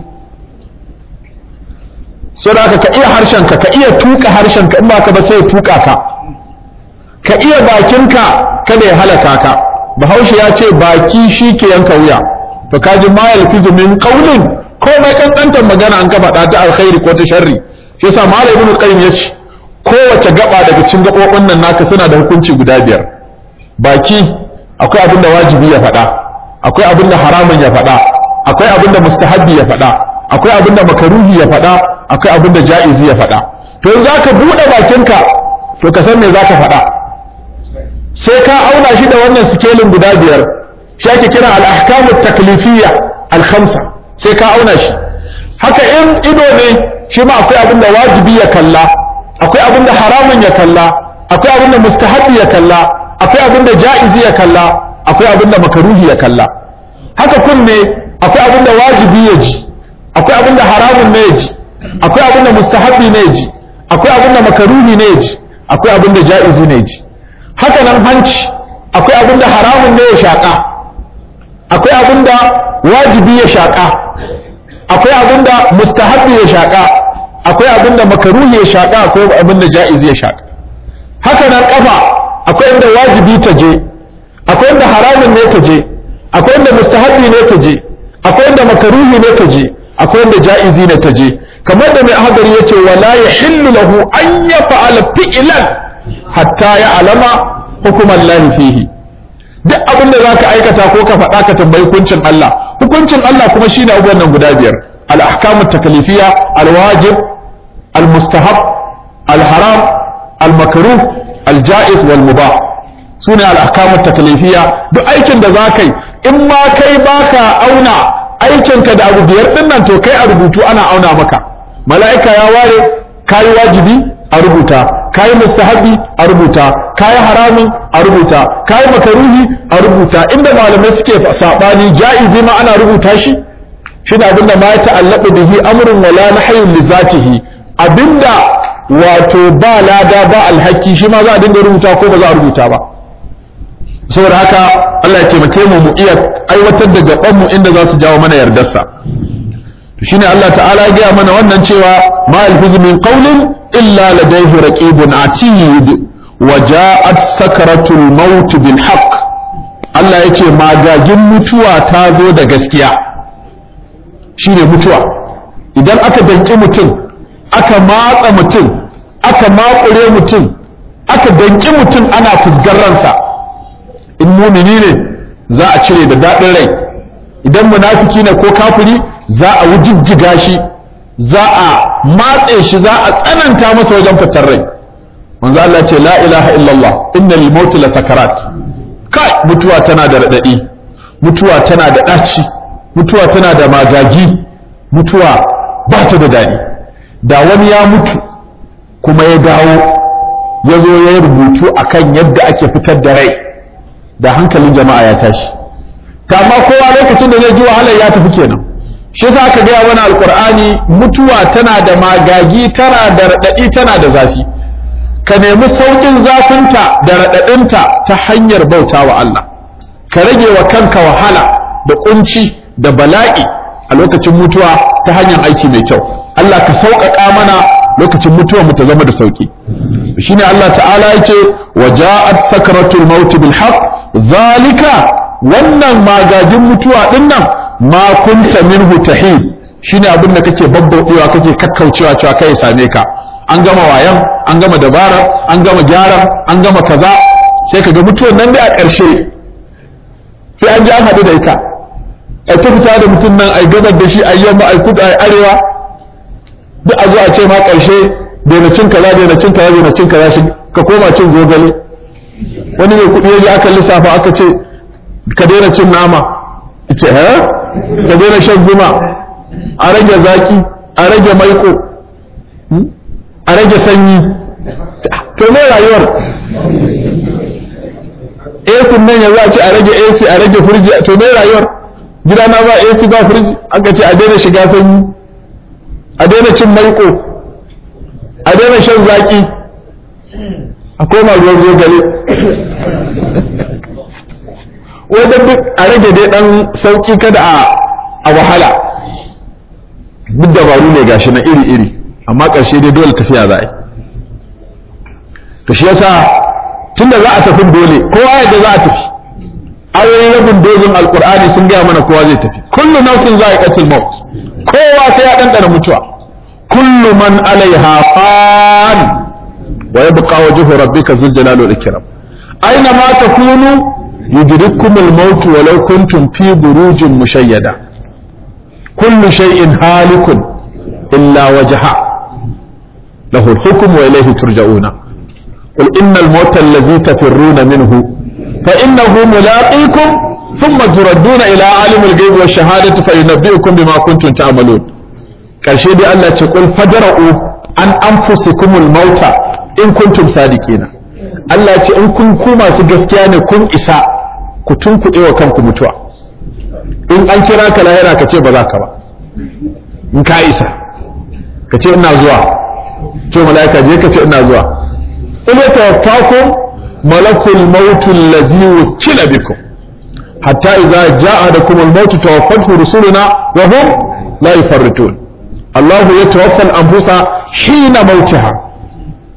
so da ka iya harshenka ka iya tuka harshenka in ba ka ba sai ya tuka ka ka iya bakinka kada ya halaka ka bahaushe ya ce baki shi ke yanka wuya to kaji ma yalfizu min qawlin komai kankantar magana an ka faɗa ta alkhairi ko ta sharri shi yasa malam ibnu qayyim ya ce kowace gaba daga cikin gabobin nan naka suna da hukunci guda biyar baki akwai abin da wajibi ya faɗa akwai abin da haramun ya faɗa akwai abin da mustahabbi ya faɗa akwai abin da makaruhi ya faɗa akwai abin da ja'izi ya faɗa to in zaka buɗe bakinka to ka san me zaka faɗa sai ka auna shi da wannan sikelin guda biyar shi ake kira al-ahkamu taklifiyya al-khamsa sai ka auna shi haka in ido ne shi ma akwai abin da wajibi ya kalla akwai abin da haramun ya kalla akwai abin da mustahabi ya kalla akwai abin da ja'izi ya kalla akwai abin da makaruhi ya kalla haka kunne akwai abin da wajibi ya ji akwai abin da haramun ne ya ji akwai abin da mustahabi ne ya ji akwai abin da makaruhi ne ya ji akwai abin da ja'izi ne ya ji haka nan hanci akwai abin da haramun ne ya shaƙa akwai abin da wajibi ya shaƙa akwai abin da mustahabbi ya shaƙa akwai abin da makaruhi ya shaƙa akwai abin da ja'izi ya shaƙa haka nan kafa akwai inda wajibi ta je akwai inda haramun ne ta je akwai inda mustahabi ne ta je akwai inda makaruhi ne ta je akwai inda ja'izi ne ta je kamar da mai hadari yace wala yahillu lahu an yaf'ala fi'lan hatta ya'lama hukuman lahi fihi duk abin da zaka aikata ko ka faɗa ka tambayi hukuncin Allah hukuncin Allah kuma shine abubuwan nan guda biyar al-ahkam at-taklifiyya al-wajib al-mustahab al-haram al-makruh al-ja'iz wal-mubah sune al-ahkam at-taklifiyya duk aikin da zaka yi in ma kai baka auna aikinka da abu biyar din nan to kai a rubutu ana auna maka mala'ika ya ware kayi wajibi a rubuta kayi mustahabi a rubuta kayi haramun a rubuta kayi makaruhi a rubuta inda malamai suke sabani ja'izi ma ana rubuta shi shi ne abinda ma ya ta'allaka bihi amrun wala nahyun li zatihi abinda wato ba lada ba alhaki shi ma za a dinga rubuta ko ba za a rubuta ba saboda haka Allah ya taimake mu mu iya aiwatar da gaban mu inda za su jawo mana yardarsa shine Allah ta'ala ya gaya mana wannan cewa ma alfizu min qawlin illa ladayhi raqibun atid wa ja'at sakaratul maut bil haqq Allah yace magagin mutuwa ta zo da gaskiya shine mutuwa idan aka danki mutum aka matsa mutum aka makure mutum aka danki mutum ana fusgar ransa in mumini ne za a cire da daɗin rai idan munafiki ne ko kafiri za a wujijjiga shi za a matse shi za a tsananta masa wajen fitar rai manzo Allah ce la ilaha illallah inna lil mauti la sakarat kai mutuwa tana da radadi mutuwa tana da daci mutuwa tana da magagi mutuwa ba ta da dadi da wani ya mutu kuma ya dawo ya zo ya rubutu akan yadda ake fitar da rai da hankalin jama'a ya tashi kama kowa lokacin da zai ji wahalar ya tafi kenan shi yasa aka gaya wani alkur'ani mutuwa tana da magagi tana da raɗaɗi tana da zafi ka nemi sauƙin zafinta da raɗaɗinta ta hanyar bauta wa Allah ka rage wa kanka wahala da kunci da bala'i a lokacin mutuwa ta hanyar aiki mai kyau Allah ka sauƙaƙa mana lokacin mutuwa mu ta zama da sauƙi shine Allah ta'ala ya ce wa ja'at sakratul maut bil haqq zalika wannan magagin mutuwa din nan ma kunta minhu tahid shine abin da kake babbauɗewa kake kakkaucewa cewa kai same ka an gama wayan an gama dabara an gama gyaran an gama kaza sai ka ga mutuwar nan dai a ƙarshe sai an ji an haɗu da ita ai ta fita da mutum nan ai gabar da shi ai yamma ai kudu ai arewa duk a zo a ce ma ƙarshe daina cin kaza daina cin kaza daina cin kaza shi ka koma cin zogale wani mai kuɗi ya ji aka lissafa aka ce ka daina cin nama ce ha ka daina shan zuma a rage zaki a rage maiko a rage sanyi to me rayuwar AC nan yanzu a ce a rage AC a rage firji to me rayuwar gida na ba AC ba firji aka ce a daina shiga sanyi a daina cin maiko a daina shan zaki a koma ruwan zogale wajen duk a rage dai dan sauki kada a wahala duk dabaru ne gashi na iri-iri amma ƙarshe dai dole tafiya za a yi to shi yasa tunda za a tafi dole kowa yadda za a tafi ayoyin rabin dozin alkur'ani sun gaya mana kowa zai tafi kullu nafsin za a katil maut kowa sai ya ɗanɗana mutuwa kullu man alaiha fan wa yabqa wajhu rabbika zul jalali wal ikram aina ma takunu yudrikkum al maut walau kuntum fi burujin mushayyada kullu shay'in halikun illa wajha له الحكم وإليه ترجعون قل إن الموت الذي تفرون منه فإنه ملاقيكم ثم تردون إلى عالم الغيب والشهادة فينبئكم بما كنتم تعملون karshe dai Allah ce kul fadra'u an anfusikumul mauta in kuntum sadiqina Allah ce in kun ku masu gaskiya ne kun isa ku tunkuɗe wa kanku mutuwa in an kira ka lahira ka ce ba za ka ba in ka isa ka ce ina zuwa to mala'ika je ka ce ina zuwa in ya tawaffakum malakul maut allazi wukila bikum hatta idza ja'a lakum al-maut tawaffathu rusuluna wa hum la yufarritun Allah yatawaffa al-anfusa hina mautiha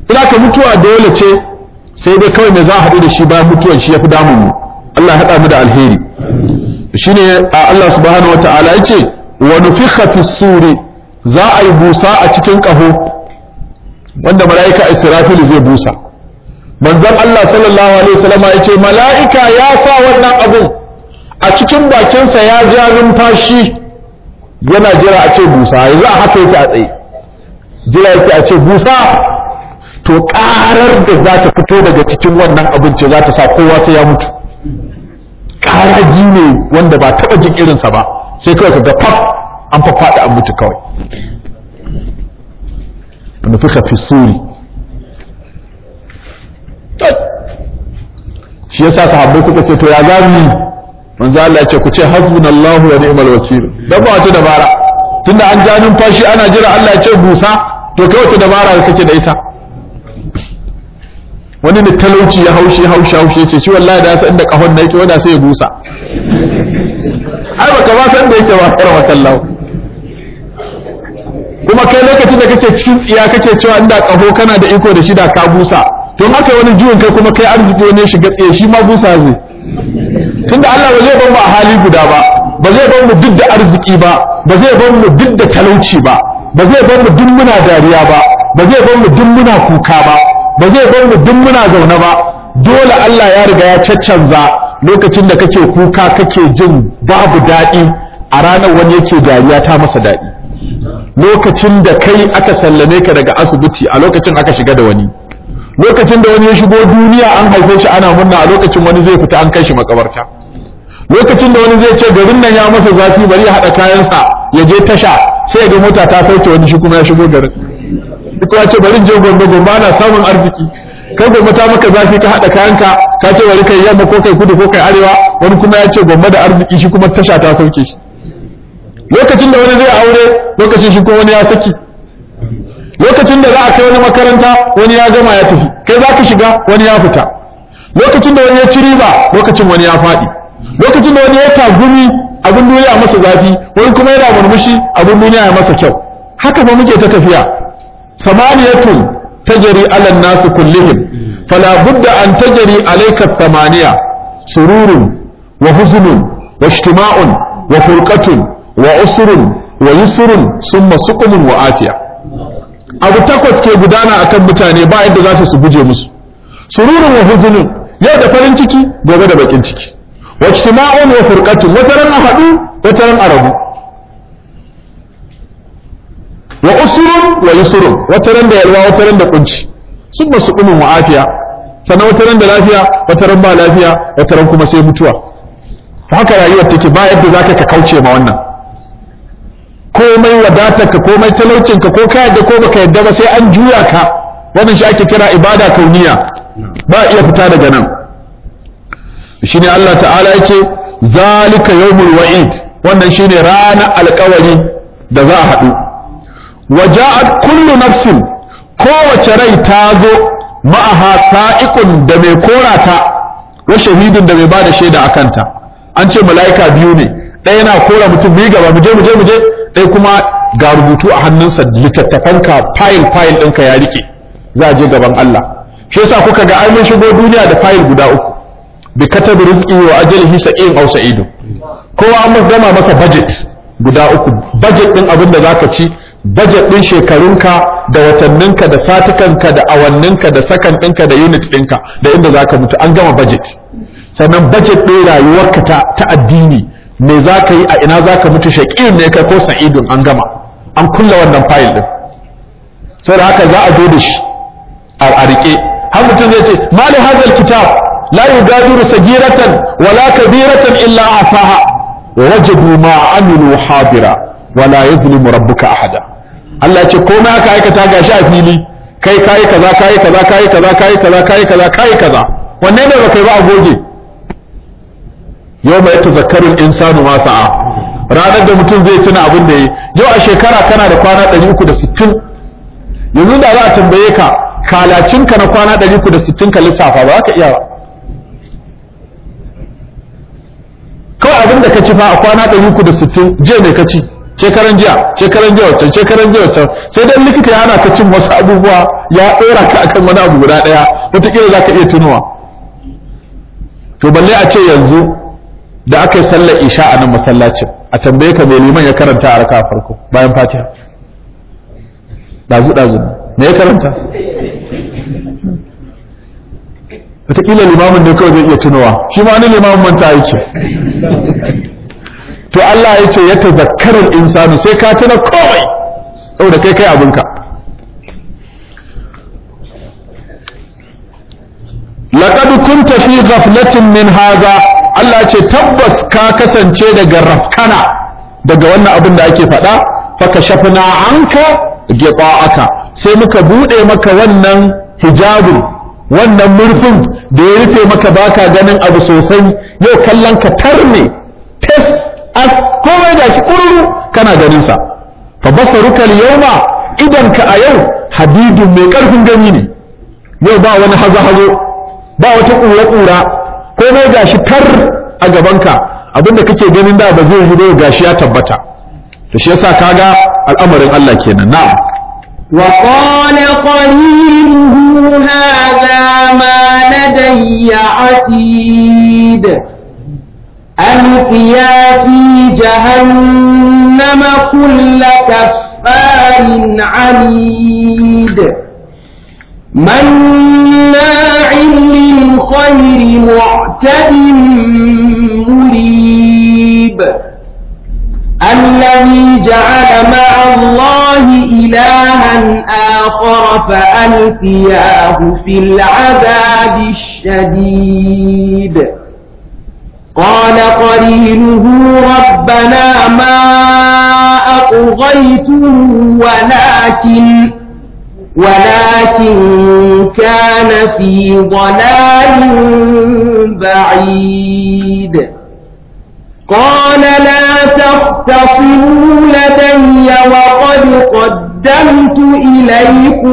ina ka mutuwa dole ce sai dai kawai me za a haɗu da shi bayan mutuwan shi ya fi damun mu Allah ya haɗa mu da alheri shine a Allah subhanahu wata'ala ya ce wa nufikha fi suri za a yi busa a cikin ƙaho wanda mala'ika Israfil zai busa manzon Allah sallallahu alaihi wasallam ya ce mala'ika ya sa wannan abun a cikin bakinsa ya ja numfashi yana jira a ce busa yanzu a haka yake a tsaye jira yake a ce busa to karar da za ta fito daga cikin wannan abinci za ta sa kowa sai ya mutu karaji ne wanda ba taɓa jin irinsa ba sai kawai ka ga faf an faɗa an mutu kawai nufuka fi suri shi yasa sahabbai suka ce to ya zami manzo Allah ya ce ku ce hasbunallahu wa ni'mal wakil dan ba wata dabara tunda an ja numfashi ana jira Allah ya ce busa to kai wata dabara kake da ita wani ne talauci ya haushi haushi haushi ce shi wallahi da ya san da kahon na yake wanda sai ya busa ai baka ba san da yake ba karwa kallahu kuma kai lokacin da kake cikin tsiya kake cewa inda kaho kana da iko da shi da ka busa don haka wani jiwon kai kuma kai arziki wani shiga tsaye shi ma busa zai tunda Allah ba zai bar mu a hali guda ba ba zai bar mu duk da arziki ba ba zai bar mu duk da talauci ba ba zai bar mu duk muna dariya ba ba zai bar mu duk muna kuka ba ba zai bar mu duk muna zaune ba dole Allah ya riga ya caccanza lokacin da kake kuka kake jin babu daɗi a ranar wani yake dariya ta masa daɗi lokacin da kai aka sallame ka daga asibiti a lokacin aka shiga da wani lokacin da wani ya shigo duniya an haife shi ana murna a lokacin wani zai fita an kai shi makabarta lokacin da wani zai ce garin nan ya masa zafi bari ya haɗa kayansa ya je tasha sai ga mota ta sauke wani shi kuma ya shigo garin duk ya ce bari je gombe gombe ana samun arziki kai gombe ta maka zafi ka haɗa kayanka ka ce bari kai yamma ko kai kudu ko kai arewa wani kuma ya ce gombe da arziki shi kuma tasha ta sauke shi lokacin da wani zai aure lokacin shi kuma wani ya saki lokacin da za a kai wani makaranta wani ya gama ya tafi kai za ka shiga wani ya fita lokacin da wani ya ci riba lokacin wani ya faɗi lokacin da wani ya tagumi abin duniya masa zafi wani kuma yana murmushi abin duniya ya masa kyau haka ba muke ta tafiya samaniyatun tajri ala nas kullihim fala budda an tajri alayka thamaniya sururun wa huzunun wa ijtima'un wa furqatun wa usrun wa yusrun summa suqumun wa afiya abu takwas ke gudana akan mutane ba yadda za su su guje musu sururun wa huzunun yau da farin ciki gobe da bakin ciki wa ijtima'un wa furqatun wata ran a hadu wata ran a rabu wa usrun wa yusrun wata ran da yalwa wata ran da kunci sun ba su kumin wa afiya sannan wata ran da lafiya wata ran ba lafiya wata ran kuma sai mutuwa haka rayuwar take ba yadda zaka ka kauce ma wannan komai wadatarka komai talaucinka ko ka yadda ko baka yadda ba sai an juya ka wannan shi ake kira ibada kauniya ba iya fita daga nan shine Allah ta'ala yace zalika yawmul wa'id wannan shine ranar alƙawari da za a haɗu waja'at kullu nafsin kowace rai ta zo ma'aha sa'iqun da mai korata wa shahidin da mai bada shaida akanta an ce mala'ika biyu ne ɗaya na kora mutum biyu gaba mu je mu je mu je ɗaya kuma ga rubutu a hannunsa littattafanka fayil fayil ɗinka ya rike za a je gaban Allah shi yasa kuka ga ai mun shigo duniya da fayil guda uku bi katabi rizqi wa ajalihi sa'in aw sa'idun kowa an gama masa budget guda uku budget din abin da zaka ci budget din shekarunka da watanninka da satukanka da awanninka da sakan ɗinka da unit ɗinka da inda zaka mutu an gama budget sannan budget ɗin rayuwarka ta, ta addini me za ka yi a ina za ka mutu shaƙiyun ne kai ko sa'idun an gama an kulla wannan fayil ɗin saboda haka za a zo da shi a riƙe har mutum zai ce mali hazal kitab la yugadiru sagiratan wala kabiratan illa asaha wa wajadu ma amilu hadira wala yazlimu rabbuka ahada Allah ce ko na aka aikata gashi a fili kai kai kaza kai kaza kai kaza kai kaza kai kaza kai kaza wanne ne baka yi ba a goge yau mai tazakkarun insanu ma sa'a ranar da mutum zai tuna abin da yi yau a shekara kana da kwana 360 yanzu da za a tambaye ka kalacinka na kwana 360 ka lissafa ba za ka iya ba kawai abin da ka ci fa a kwana 360 je mai ka ci shekaran jiya shekaran jiya wancan shekaran jiya wancan sai dan likita ya hana ka cin wasu abubuwa ya dora ka akan wani abu guda daya wataƙila za ka iya tunuwa to balle a ce yanzu da aka yi sallar isha a nan masallacin a tambaye ka mai liman ya karanta a raka farko bayan fatiha dazu dazu me ya karanta wataƙila limamin ne kawai zai iya tunowa shi ma wani limamin manta yake to Allah ya ce ya tazakkarar insanu sai ka tuna komai saboda kai kai abinka laqad kunta fi ghaflatin min hadha Allah ce tabbas ka kasance daga rafkana daga wannan abin da ake faɗa faka shafna anka aka sai muka bude maka wannan hijabin wannan murfin da ya rufe maka baka ganin abu sosai yau kallon ka tarne tes as komai da shi kururu kana ganin sa fa basaruka al-yawma idan ka a yau hadidun mai karfin gani ne yau ba wani hazo hazo ba wata kura kura komai gashi tar a gabanka abinda kake ganin da ba zai yi ba gashi ya tabbata to shi yasa kaga al'amarin Allah kenan na'am وقال قرينه هذا ما لدي عتيد ألقيا في جهنم كل كفار عنيد مناع للخير معتد مريب الذي جعل مع الله إلها آخر فألقياه في العذاب الشديد قال قرينه ربنا ما أطغيته ولكن ولكن كان في ضلال بعيد قال لا تختصموا لدي وقد قدمت إليكم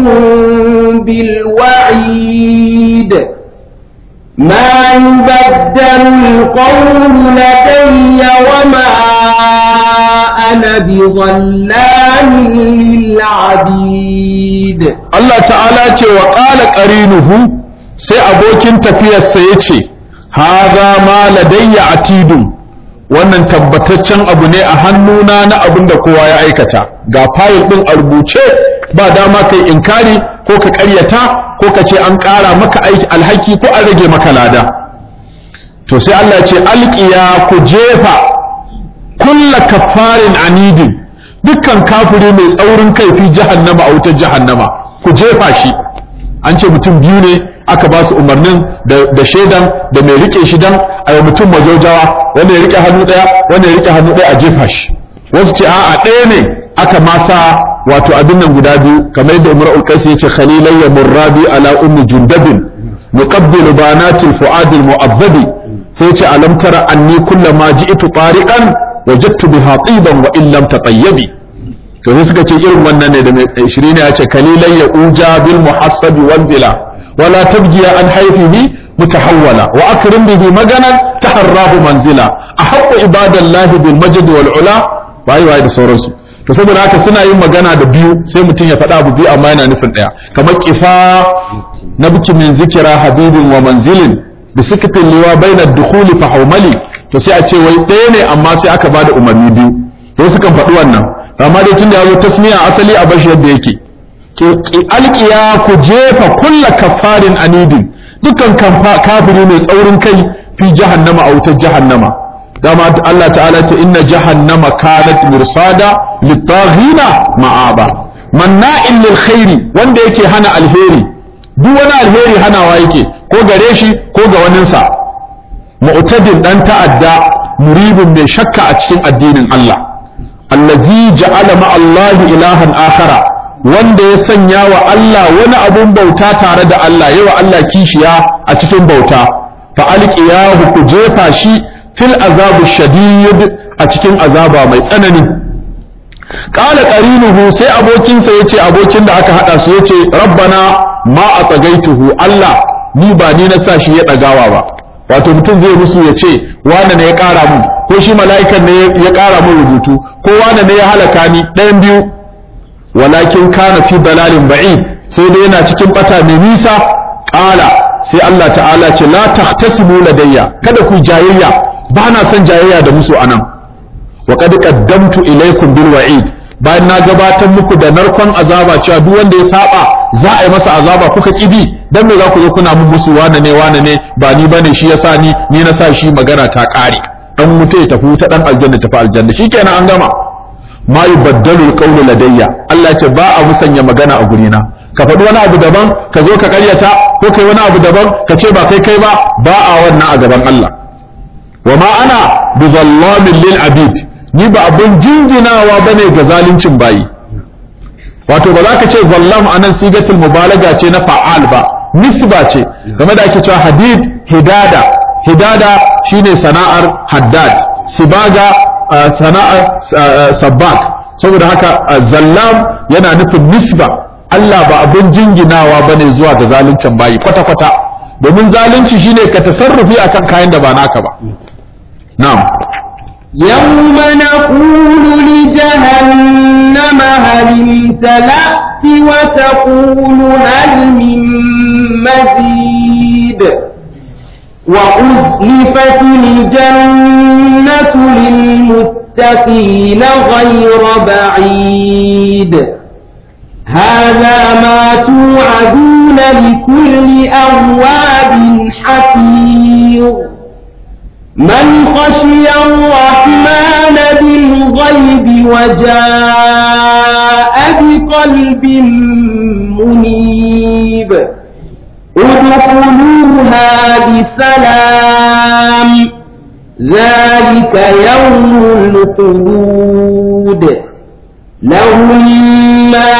بالوعيد ما يبدل القول لدي وما أنا بظلام للعبيد Allah ta'ala ce wa ƙala ƙarinuhu sai abokin tafiyarsa ya ce, Haza ma ladayya atidun wannan tabbataccen abu ne a hannuna na abin da kowa ya aikata ga fayil ɗin a rubuce ba dama kai inkari ko ka ƙaryata ko ka ce an ƙara maka aiki alhaki ko an rage maka lada to sai Allah ce alƙiya ku jefa kulla kafarin anidin dukkan kafiri mai tsaurin kai fi jahannama a wutar jahannama ku jefa shi an ce mutum biyu ne aka ba su umarnin da shaidan da mai rike shi dan a yi mutum majaujawa wanda ya rike hannu daya wanda ya rike hannu daya a jefa shi wasu ce a'a ɗaya ne aka masa wato abin nan guda biyu kamar yadda umar ulkais ya ce khalilayya murrabi ala ummi jundabin muqabbilu banatil fuadil mu'abbadi sai ce alam tara anni kullama ji'tu tariqan wajadtu biha tiban wa in lam tatayyabi to sai suka ce irin wannan ne da mai 20 ya ce kalilan ya uja bil muhassabi wanzila wala tabgiya an haifihi mutahawwala wa akrim bihi maganan taharrahu manzila ahaqqu ibadallahi bil majd wal ula bai wai da sauransu to saboda haka suna yin magana da biyu sai mutum ya faɗa abu biyu amma yana nufin ɗaya kamar kifa na biki min zikira habibin wa manzilin da sikitin liwa bainar dukhuli fa haumali to sai a ce wai ɗaya ne amma sai aka bada umarni biyu to sukan faɗi wannan amma dai tun da ya zo tasmiya asali a bashi yadda yake alƙiya ku jefa kulla kafarin anidin dukkan kafiri mai tsaurin kai fi jahannama a wutar jahannama dama Allah ta'ala ta inna jahannama kanat mursada litaghina ma'aba manna'in lil khairi wanda yake hana alheri duk wani alheri hanawa yake ko gare shi ko ga waninsa mu'tadin dan ta'adda muribin mai shakka a cikin addinin Allah allazi ja'ala ma Allah ilahan akhara wanda ya sanya wa Allah wani abun bauta tare da Allah yawa Allah kishiya a cikin bauta fa alqiyahu ku jefa shi fil azabu shadid a cikin azaba mai tsanani qala qarinuhu sai abokinsa yace abokin da aka hada su yace rabbana ma atagaituhu Allah ni ba ni na sa shi ya dagawa ba wato mutum zai musu ya ce wane ne ya kara mun ko shi mala'ikan ne ya ƙara min rubutu ko wane ne ya halaka ni ɗayan biyu walakin kana fi dalalin ba'id sai dai yana cikin bata mai nisa ƙala sai Allah ta'ala ce la tahtasibu ladayya kada ku jayayya ba na son jayayya da musu anan wa qad qaddamtu ilaykum bil wa'id bayan na gabatar muku da narkon azaba cewa duk wanda ya saba za a yi masa azaba kuka kibi dan me za ku zo kuna mun musu wane ne wane ne ba ni bane shi yasa ni ni na sa shi magana ta kare dan mutai ya tafi ta dan aljanna tafi aljanna shikenan an gama ma yubaddalu alqawlu ladayya Allah ya ce ba a musanya magana a gurina ka faɗi wani abu daban ka zo ka karyata ko kai wani abu daban ka ce ba kai kai ba ba a wannan a gaban Allah wa ma ana bi zallamin lil abid ni ba abin jinjinawa bane ga zaluncin bayi wato ba za ka ce zallam anan sigatul mubalaga ce na fa'al ba nisba ce game da ake cewa hadid hidada hidada shine sana'ar haddad sibaga sana'ar sabbak saboda haka zallam yana nufin nisba Allah ba abin jinginawa bane zuwa ga zaluncin bayi kwata kwata domin zalunci shine ka tasarrufi akan kayan da ba naka ba na'am يوم نقول لجهنم هل امتلأت وتقول هل من مزيد وأزلفت الجنة للمتقين غير بعيد هذا ما توعدون لكل أواب حفيظ من خشي الرحمن بالغيب وجاء بقلب منيب ادخلوها بسلام ذلك يوم الخلود لهم ما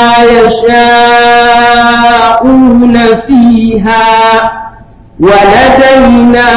يشاءون فيها ولدينا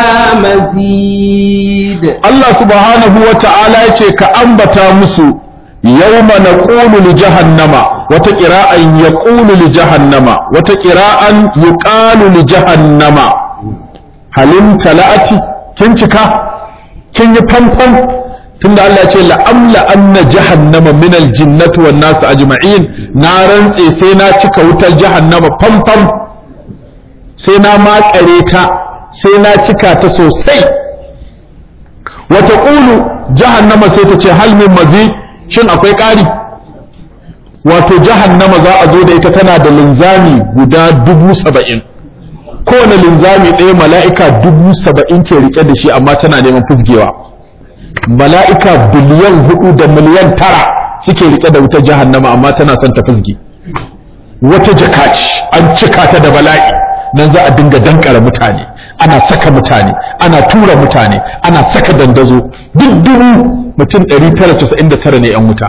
مزيد Allah subhanahu wa ta'ala ya ce ka ambata musu yawma naqulu li jahannama wata qira'an yaqulu li jahannama wata qira'an yuqalu li jahannama halim tala'ati kin cika kin yi fanfan tunda Allah ya ce la'amla anna jahannama min aljinnati wan nas ajma'in na rantse sai na cika wutar jahannama fanfan sai na makare ta sai na cika ta sosai wata ƙulu jahannama sai ta ce hal min mazi shin akwai ƙari wato jahannama za a zo da ita tana da linzami guda dubu saba'in kowane linzami ɗaya mala'ika dubu saba'in ke riƙe da shi amma tana neman fusgewa mala'ika biliyan hudu da miliyan tara suke riƙe da wutar jahannama amma tana son ta fusge wata jaka ce an cika ta da bala'i nan za a dinga dankara mutane ana saka mutane ana tura mutane ana saka dandazo duk dubu mutum 999 ne yan wuta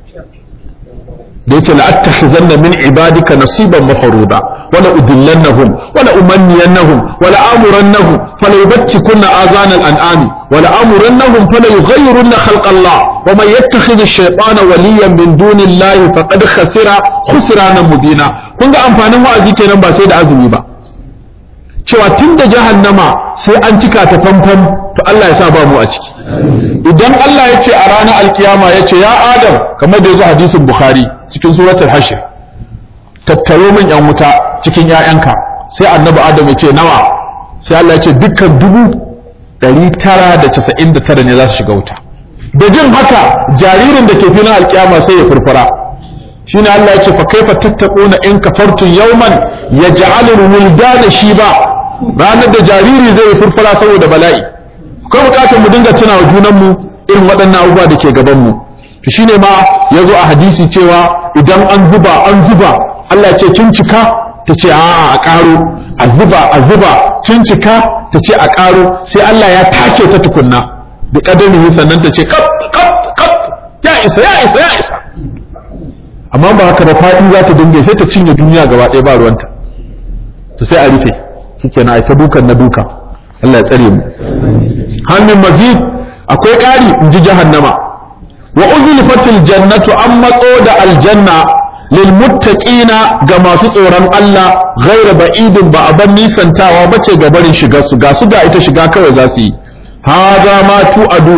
da yace la attakhizanna min ibadika nasiban mafruda wala udillannahum wala umanniyannahum wala amurannahum fala yubtikunna azana al-an'ami wala amurannahum fala yughayyirunna khalqa Allah wa man yattakhidh ash-shaytana waliyan min dunillahi faqad khasira khusranan mubina kun ga amfanin wa'azi kenan ba sai da azumi ba cewa tun da jahannama sai an cika ta famfam to Allah ya sa ba mu a ciki idan Allah ya ce a ranar alkiyama ya ce ya adam kamar da ya zo hadisin bukhari cikin suratul hashir tattaro min yan wuta cikin ƴaƴanka sai annabi adam ya ce nawa sai Allah ya ce dukkan dubu ɗari tara da casa'in da tara ne za su shiga wuta da jin haka jaririn da ke filin alkiyama sai ya furfura shine Allah ya ce fa kaifa tattaquna in kafartum yawman yaj'alul wuldana shiba ranar da jariri zai furfura saboda bala'i akwai bukatar mu dinga tunawa junan mu irin waɗannan abubuwa da ke gaban mu to shine ma yazo a hadisi cewa idan an zuba an zuba Allah ce kin cika ta ce a'a a karo a zuba a zuba kin cika ta ce a karo sai Allah ya take ta tukunna da kadami sannan ta ce kat kat kat ya isa ya isa ya isa amma ba haka ba faɗi za ta dinga sai ta cinye duniya gaba ɗaya ba ruwanta to sai a rufe shikenan ai ta dukan na duka Allah ya tsare mu hannun mazid akwai ƙari in ji jahannama wa uzlifatil jannatu an matso da aljanna lil muttaqina ga masu tsoron Allah ghaira ba'idin ba a ban nisantawa bace ga barin shiga su ga su ga ita shiga kawai za su yi hadha ma tu aduna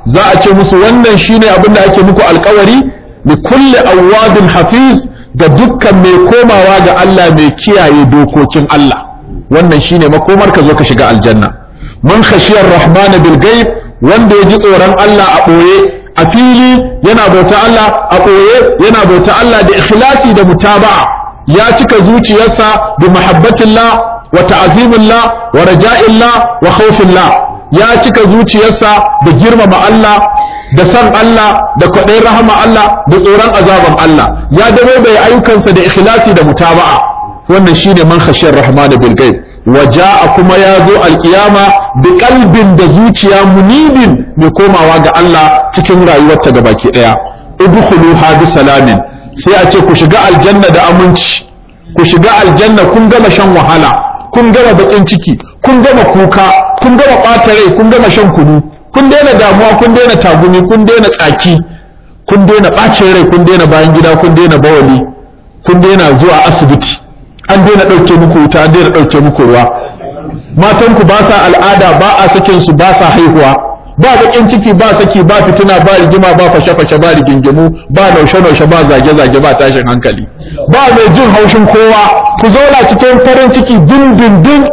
za a ce musu wannan shine abin da ake muku alkawari li kulli awwadin hafiz ga dukkan mai komawa ga Allah mai kiyaye dokokin Allah wannan shine makomar ka zo ka shiga aljanna man khashiyar rahmana bil ghaib wanda ya ji tsoron Allah a ɓoye a fili yana bauta Allah a ɓoye yana bauta Allah da ikhlasi da mutaba'a ya cika zuciyarsa bi mahabbatillah wa ta'zimillah wa raja'illah wa khawfillah ya cika zuciyarsa da girmama Allah da san Allah da kwaɗayin rahama Allah da tsoron azaban Allah ya dabo bai ayyukansa da ikhlasi da mutaba'a wannan shine man khashiyar rahmana bil ghaib waja'a kuma ya zo alkiyama da kalbin da zuciya munibin mai komawa ga Allah cikin rayuwarta ga baki daya udkhuluha bi salamin sai a ce ku shiga aljanna da aminci ku shiga aljanna kun gama shan wahala kun gama bakin ciki kun gama kuka kun gama ɓata rai kun gama shan kunu kun daina damuwa kun daina tagumi kun daina tsaki kun daina ɓacin rai kun daina bayan gida kun daina bawali kun daina zuwa asibiti an daina ɗauke muku wuta an daina ɗauke muku ruwa matanku ba sa al'ada ba a sakin su ba sa haihuwa ba baƙin ciki ba saki ba fitina ba rigima ba fashe-fashe ba rigingimu ba naushe-naushe ba zage-zage ba tashin hankali ba mai jin haushin kowa ku zauna cikin farin ciki din-din-din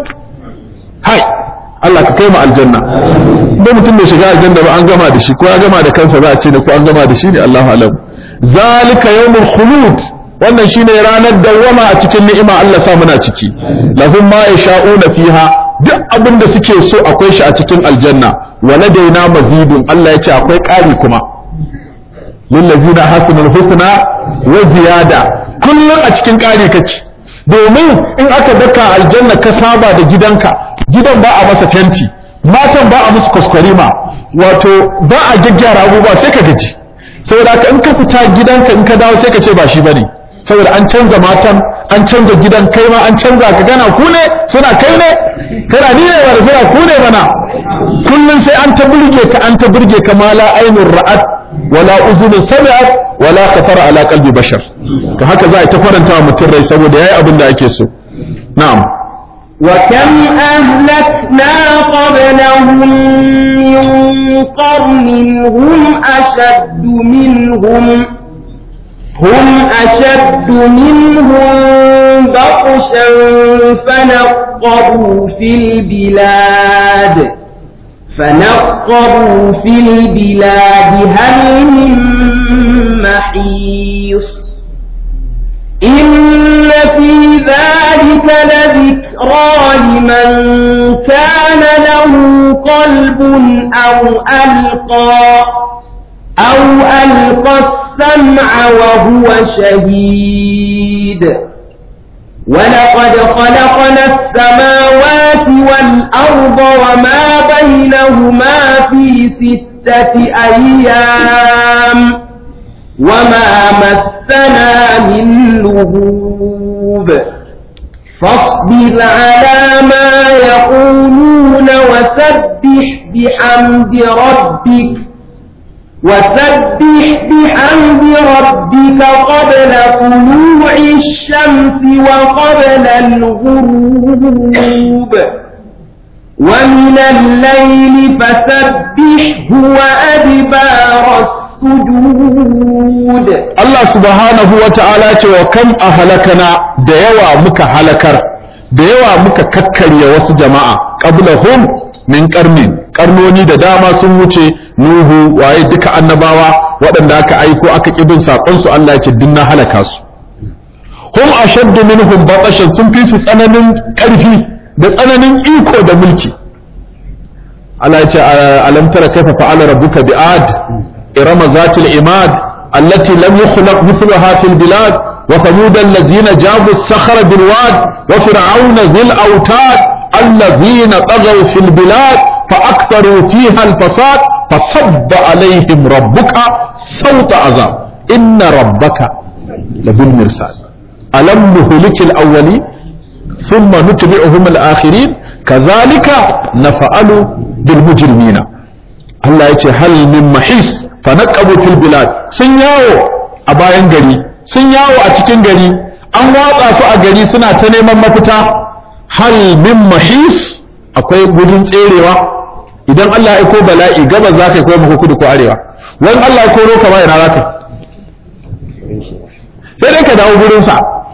hai Allah ka kai mu aljanna ba mutum bai shiga aljanna ba an gama da shi ko ya gama da kansa za a ce ne ko an gama da shi ne Allahu alam zalika yawmul khulud wannan shine ranar dawwama a cikin ni'ima Allah sa muna ciki lahum ma yasha'una fiha duk abin da suke so akwai shi a cikin aljanna wa ladaina mazidun Allah ya ce akwai ƙari kuma lillazina hasanul husna wa ziyada kullum a cikin ƙari kake domin in aka daka aljanna ka saba da gidanka gidan ba a masa fenti matan ba a musu kwaskwarima wato ba a gyaggyara abubuwa sai ka gaji saboda haka in ka fita gidanka in ka dawo sai ka ce ba shi bane saboda an canza matan an canza gidan kai ma an canza ka gana ku ne suna kai ne kana ni ne wanda suna ku ne mana kullun sai an ta burge ka an ta burge ka ma la ainur ra'at wala uzunun sami'at wala khatara ala qalbi bashar ka haka za a ta faranta wa mutum rai saboda yayi abin da ake so na'am وكم أهلكنا قبلهم من قرن هم أشد منهم هم أشد منهم بطشا فنقبوا في البلاد فنقبوا في البلاد هل من محيص إن في ذلك لذكرى لمن كان له قلب أو ألقى أو ألقى السمع وهو شهيد ولقد خلقنا السماوات والأرض وما بينهما في ستة أيام وما مسنا من لغوب فاصبر على ما يقولون وسبح بحمد ربك وسبح بحمد ربك قبل طلوع الشمس وقبل الغروب ومن الليل فسبحه وأدبار السجود Allah subhanahu wa ta'ala ce wa kam a halakana da yawa muka halakar da yawa muka kakkarya wasu jama'a qablahum min qarnin karnoni da dama sun wuce nuhu waye duka annabawa waɗanda aka aiko aka kibin sakon su Allah ya ce dinna halaka su hum ashaddu minhum batashan sun fi su tsananin ƙarfi da tsananin iko da mulki Allah ya ce alam tara kaifa fa'ala rabbuka bi'ad irama zatil imad allati lam yukhlaq mithluha fil bilad wa thamud allazina jabu as-sakhra bil wad wa fir'auna dhil awtad الذين طغوا في البلاد فأكثروا فيها الفساد فصب عليهم ربك صوت عذاب إن ربك لبالمرصاد ألم نهلك الأولين ثم نتبعهم الآخرين كذلك نفعل بالمجرمين الله يتي هل من محيص فنقبوا في البلاد سنياو أباين غري سنياو أتكين غري an watsa su a gari suna ta neman mafita hal min mahis akwai gudun tserewa idan Allah ya ko bala'i gabas za ka yi ko kudu ko arewa wani Allah ya koro ka ba ina za ka sai dai ka dawo gurinsa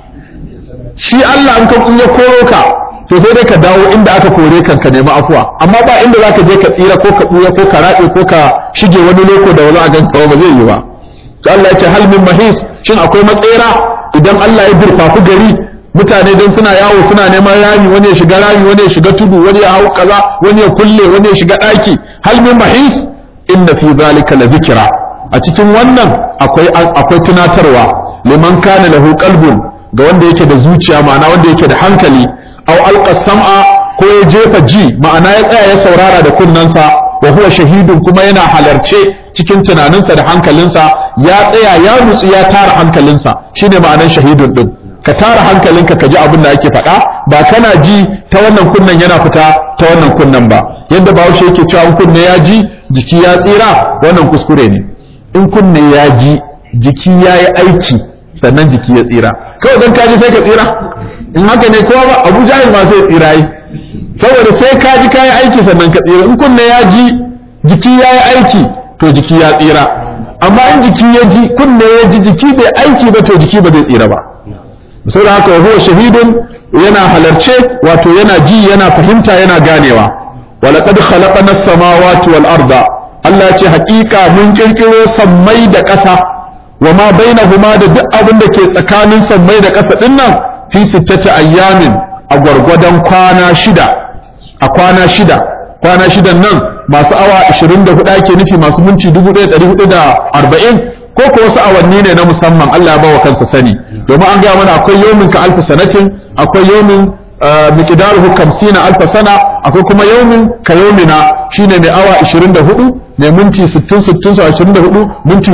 shi Allah an ka ya koro ka to sai dai ka dawo inda aka kore kan ka nemi afuwa amma ba inda za ka je ka tsira ko ka ɓuya ko ka raɗe ko ka shige wani loko da wani a ganka ba zai yi ba to Allah ya ce hal min mahis shin akwai matsera idan Allah ya durfafi gari mutane don suna yawo suna neman rami wani ya shiga rami wani ya shiga tudu wani ya hau kaza wani ya kulle wani ya shiga ɗaki hal min mahis inna fi zalika la zikra a cikin wannan akwai akwai tunatarwa liman kana lahu qalbun ga wanda yake da zuciya ma'ana wanda yake da hankali aw alqa sam'a ko ya jefa ji ma'ana ya tsaya ya saurara da kunnansa wa huwa shahidun kuma yana halarce cikin tunaninsa da hankalinsa ya tsaya ya nutsu ya tara hankalinsa shine ma'anar shahidun din ka tara hankalinka ka ji abin da ake faɗa ba kana ji ta wannan kunnen yana fita ta wannan kunnen ba yadda bahaushe yake cewa in kunne ya ji jiki ya tsira wannan kuskure ne in kunne ya ji jiki ya yi aiki sannan jiki ya tsira kawai don kaji sai ka tsira in haka ne kowa ba abu jahil ma sai tsira yi saboda sai ka ji ka yi aiki sannan ka tsira in kunne ya ji jiki ya yi aiki to jiki ya tsira amma in jiki ya ji kunne ya ji jiki bai aiki ba to jiki ba zai tsira ba saboda haka wa huwa shahidun yana halarce wato yana ji yana fahimta yana ganewa walaqad khalaqana as-samawati wal arda Allah ce hakika mun kirkiro sammai da ƙasa wa ma bainahuma da duk abin da ke tsakanin sammai da ƙasa din nan fi sittati ayyamin a gwargwadon kwana shida a kwana shida kwana shidan nan masu awa 24 ake nufi masu minti 1440 ko ko wasu awanni ne na musamman Allah ya bawa kansa sani domin an gaya mana akwai yawmin ka alfa sanatin akwai yawmin miqdaruhu 50 alfa sana akwai kuma yawmin ka yawmina shine mai awa 24 mai minti 60 60 sau 24 minti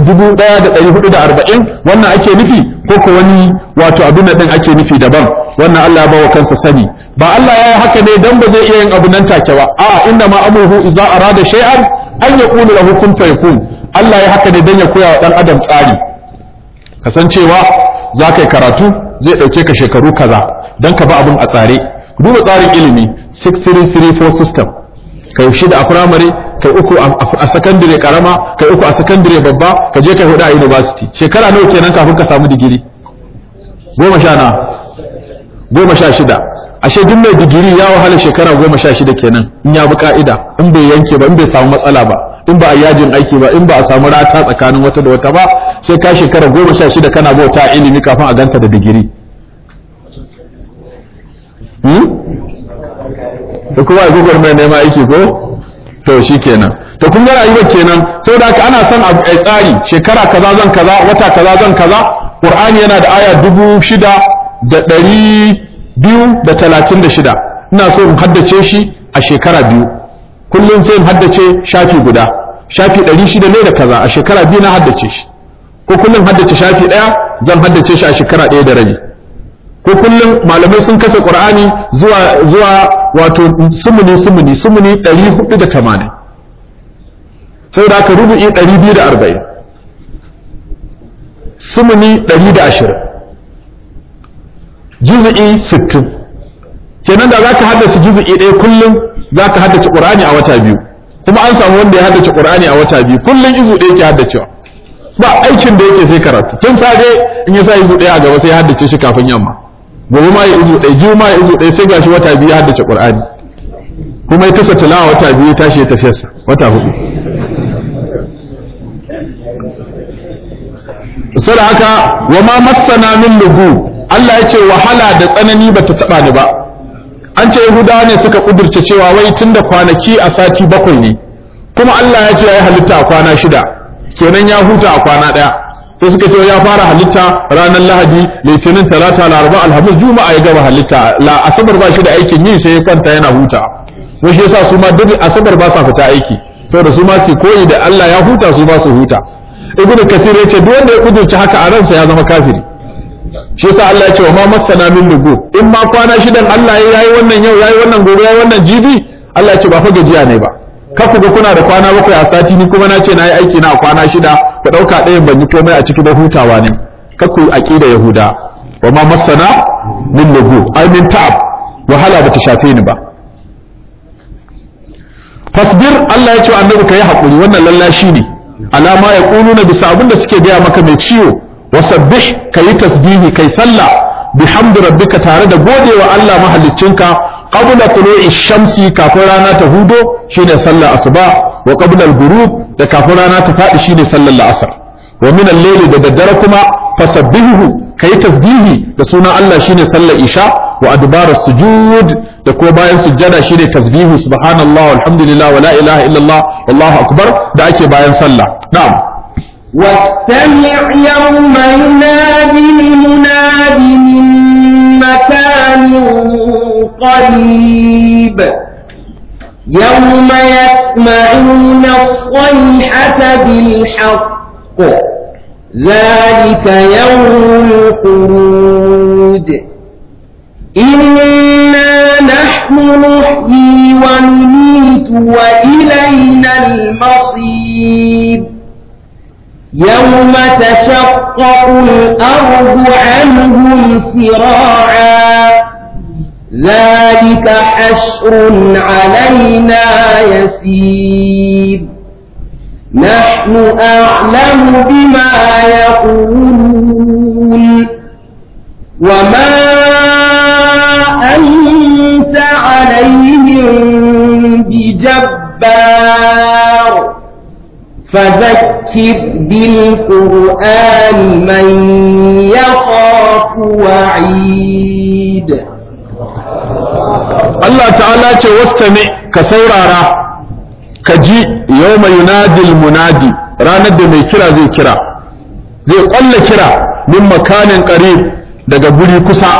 1440 wannan ake nufi ko ko wani wato abin da din ake nufi daban wannan Allah ya bawa kansa sani ba Allah ya yi haka ne dan ba zai iya yin abu nan take ba a'a inna ma amruhu idza arada shay'an an yaqulu lahu kun fayakun Allah ya haka ne dan ya koya wa dan adam tsari kasancewa za ka yi karatu zai ɗauke ka shekaru kaza don ka ba abin a tsare duba tsarin ilimi 6334 system kai shida a firamare kai uku a sakandire karama kai uku a sakandire babba ka je kai hudu a university shekara nawa kenan kafin ka samu digiri goma sha na goma sha shida ashe duk mai digiri ya wahala shekara goma sha shida kenan in ya bi ka'ida in bai yanke ba in bai samu matsala ba in ba a yajin aiki ba in ba a samu rata tsakanin wata da wata ba sai ka shekara goma sha shida kana bauta ilimi kafin a ganta da digiri da kuma agogar mai nema aiki ko to shi kenan to kun ga rayuwar kenan saboda haka ana son a tsari shekara kaza zan kaza wata kaza zan kaza qur'ani yana da aya dubu shida da ɗari biyu da talatin da shida ina so in haddace shi a shekara biyu kullum sai in haddace shafi guda shafi ɗari shida ne da kaza a shekara biyu na haddace shi ko kullum haddace shafi ɗaya zan haddace shi a shekara ɗaya da rabi ko kullum malamai sun kasa qur'ani zuwa zuwa wato sumuni sumuni sumuni ɗari hudu da tamanin saboda haka rubu'i ɗari biyu da arba'in sumuni ɗari da ashirin juzu'i sittin kenan da za ka haddace juzu'i ɗaya kullum za ka haddace ƙur'ani a wata biyu kuma an samu wanda ya haddace ƙur'ani a wata biyu kullum izu ɗaya ke haddacewa ba aikin da yake sai karatu tun safe in ya sa izu ɗaya a gaba sai ya haddace shi kafin yamma gobe ma ya izu ɗaya jiya ma ya izu ɗaya sai gashi wata biyu ya haddace ƙur'ani kuma ya tasa tilawa wata biyu ya tashi ya tafiyarsa wata hudu saboda haka wa ma massana min lugu Allah ya ce wahala da tsanani ba ta taɓa ni ba an ce yahudawa ne suka kudurce cewa wai tun da kwanaki a sati bakwai ne kuma Allah ya ce ya yi halitta a kwana shida kenan ya huta a kwana ɗaya sai suka ce ya fara halitta ranar lahadi litinin talata laraba alhamis juma'a ya gaba halitta la asabar ba shi da aikin yi sai ya kwanta yana huta wai shi yasa su ma duk asabar ba sa fita aiki saboda su ma su koyi da Allah ya huta su ba su huta ibnu kasir ya ce duk wanda ya kudurce haka a ransa ya zama kafiri shi yasa Allah ya ce wa ma masana min lugu in ma kwana shidan Allah ya yi wannan yau yayi wannan gobe yayi wannan jibi Allah ya ce ba fa gajiya ne ba ka ku ga kuna da kwana bakwai a sati ni kuma na ce na yi aiki na a kwana shida ku ɗauka ɗayan ban yi komai a ciki da hutawa ne ka ku aqida yahuda wa ma masana min lugu ai min ta'ab wahala bata shafe ni ba fasbir Allah ya ce annabi kai hakuri wannan lallashi ne alama ya kuluna bisa abin da suke gaya maka mai ciwo wasabbih kayi tasbihi kai sallah bihamdi rabbika tare da godewa Allah mahaliccinka qabla tulu'i shamsi kafin rana ta hudo shine sallar asuba wa qabla al-ghurub da kafin rana ta fadi shine sallar la'asar wa min al-layli da daddare kuma fasabbihu kai tasbihi da sunan Allah shine sallar isha wa adbar sujud da kuma bayan sujjada shine tasbihu subhanallah walhamdulillah wa la ilaha illallah wallahu akbar da ake bayan sallah na'am واستمع يوم ينادي المناد من مكان قريب يوم يسمعون الصيحة بالحق ذلك يوم الخروج إنا نحن نحيي ونميت وإلينا المصير يوم تشقق الأرض عنهم سراعا ذلك حشر علينا يسير نحن أعلم بما يقولون وما أنت عليهم بجبار فذكر بالقرآن من يخاف وعيد Allah ta'ala ce wastami ka saurara ka ji yawma yunadil munadi ranar da mai kira zai kira zai kwalla kira min makanin qarib daga guri kusa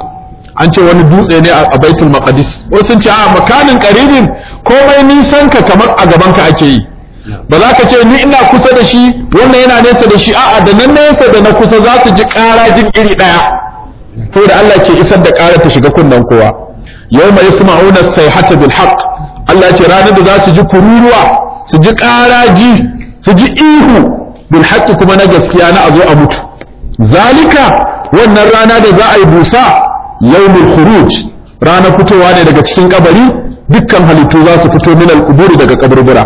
an ce wani dutse ne a baitul maqdis wasu sun ce a makanin qaribin komai nisan ka kamar a gaban ka ake yi ba za ka ce ni ina kusa da shi wannan yana nesa da shi a'a da nan nesa da na kusa za su ji ƙara jin iri ɗaya saboda Allah ke isar da ƙara ta shiga kunnen kowa yawma yasma'una sayhata bil haqq Allah ce ranar da za su ji kururuwa su ji ƙaraji su ji ihu bil haqqi kuma na gaskiya na a zo a mutu zalika wannan rana da za a yi busa yawmul khuruj ranar fitowa ne daga cikin kabari dukkan halittu za su fito min al daga kaburbura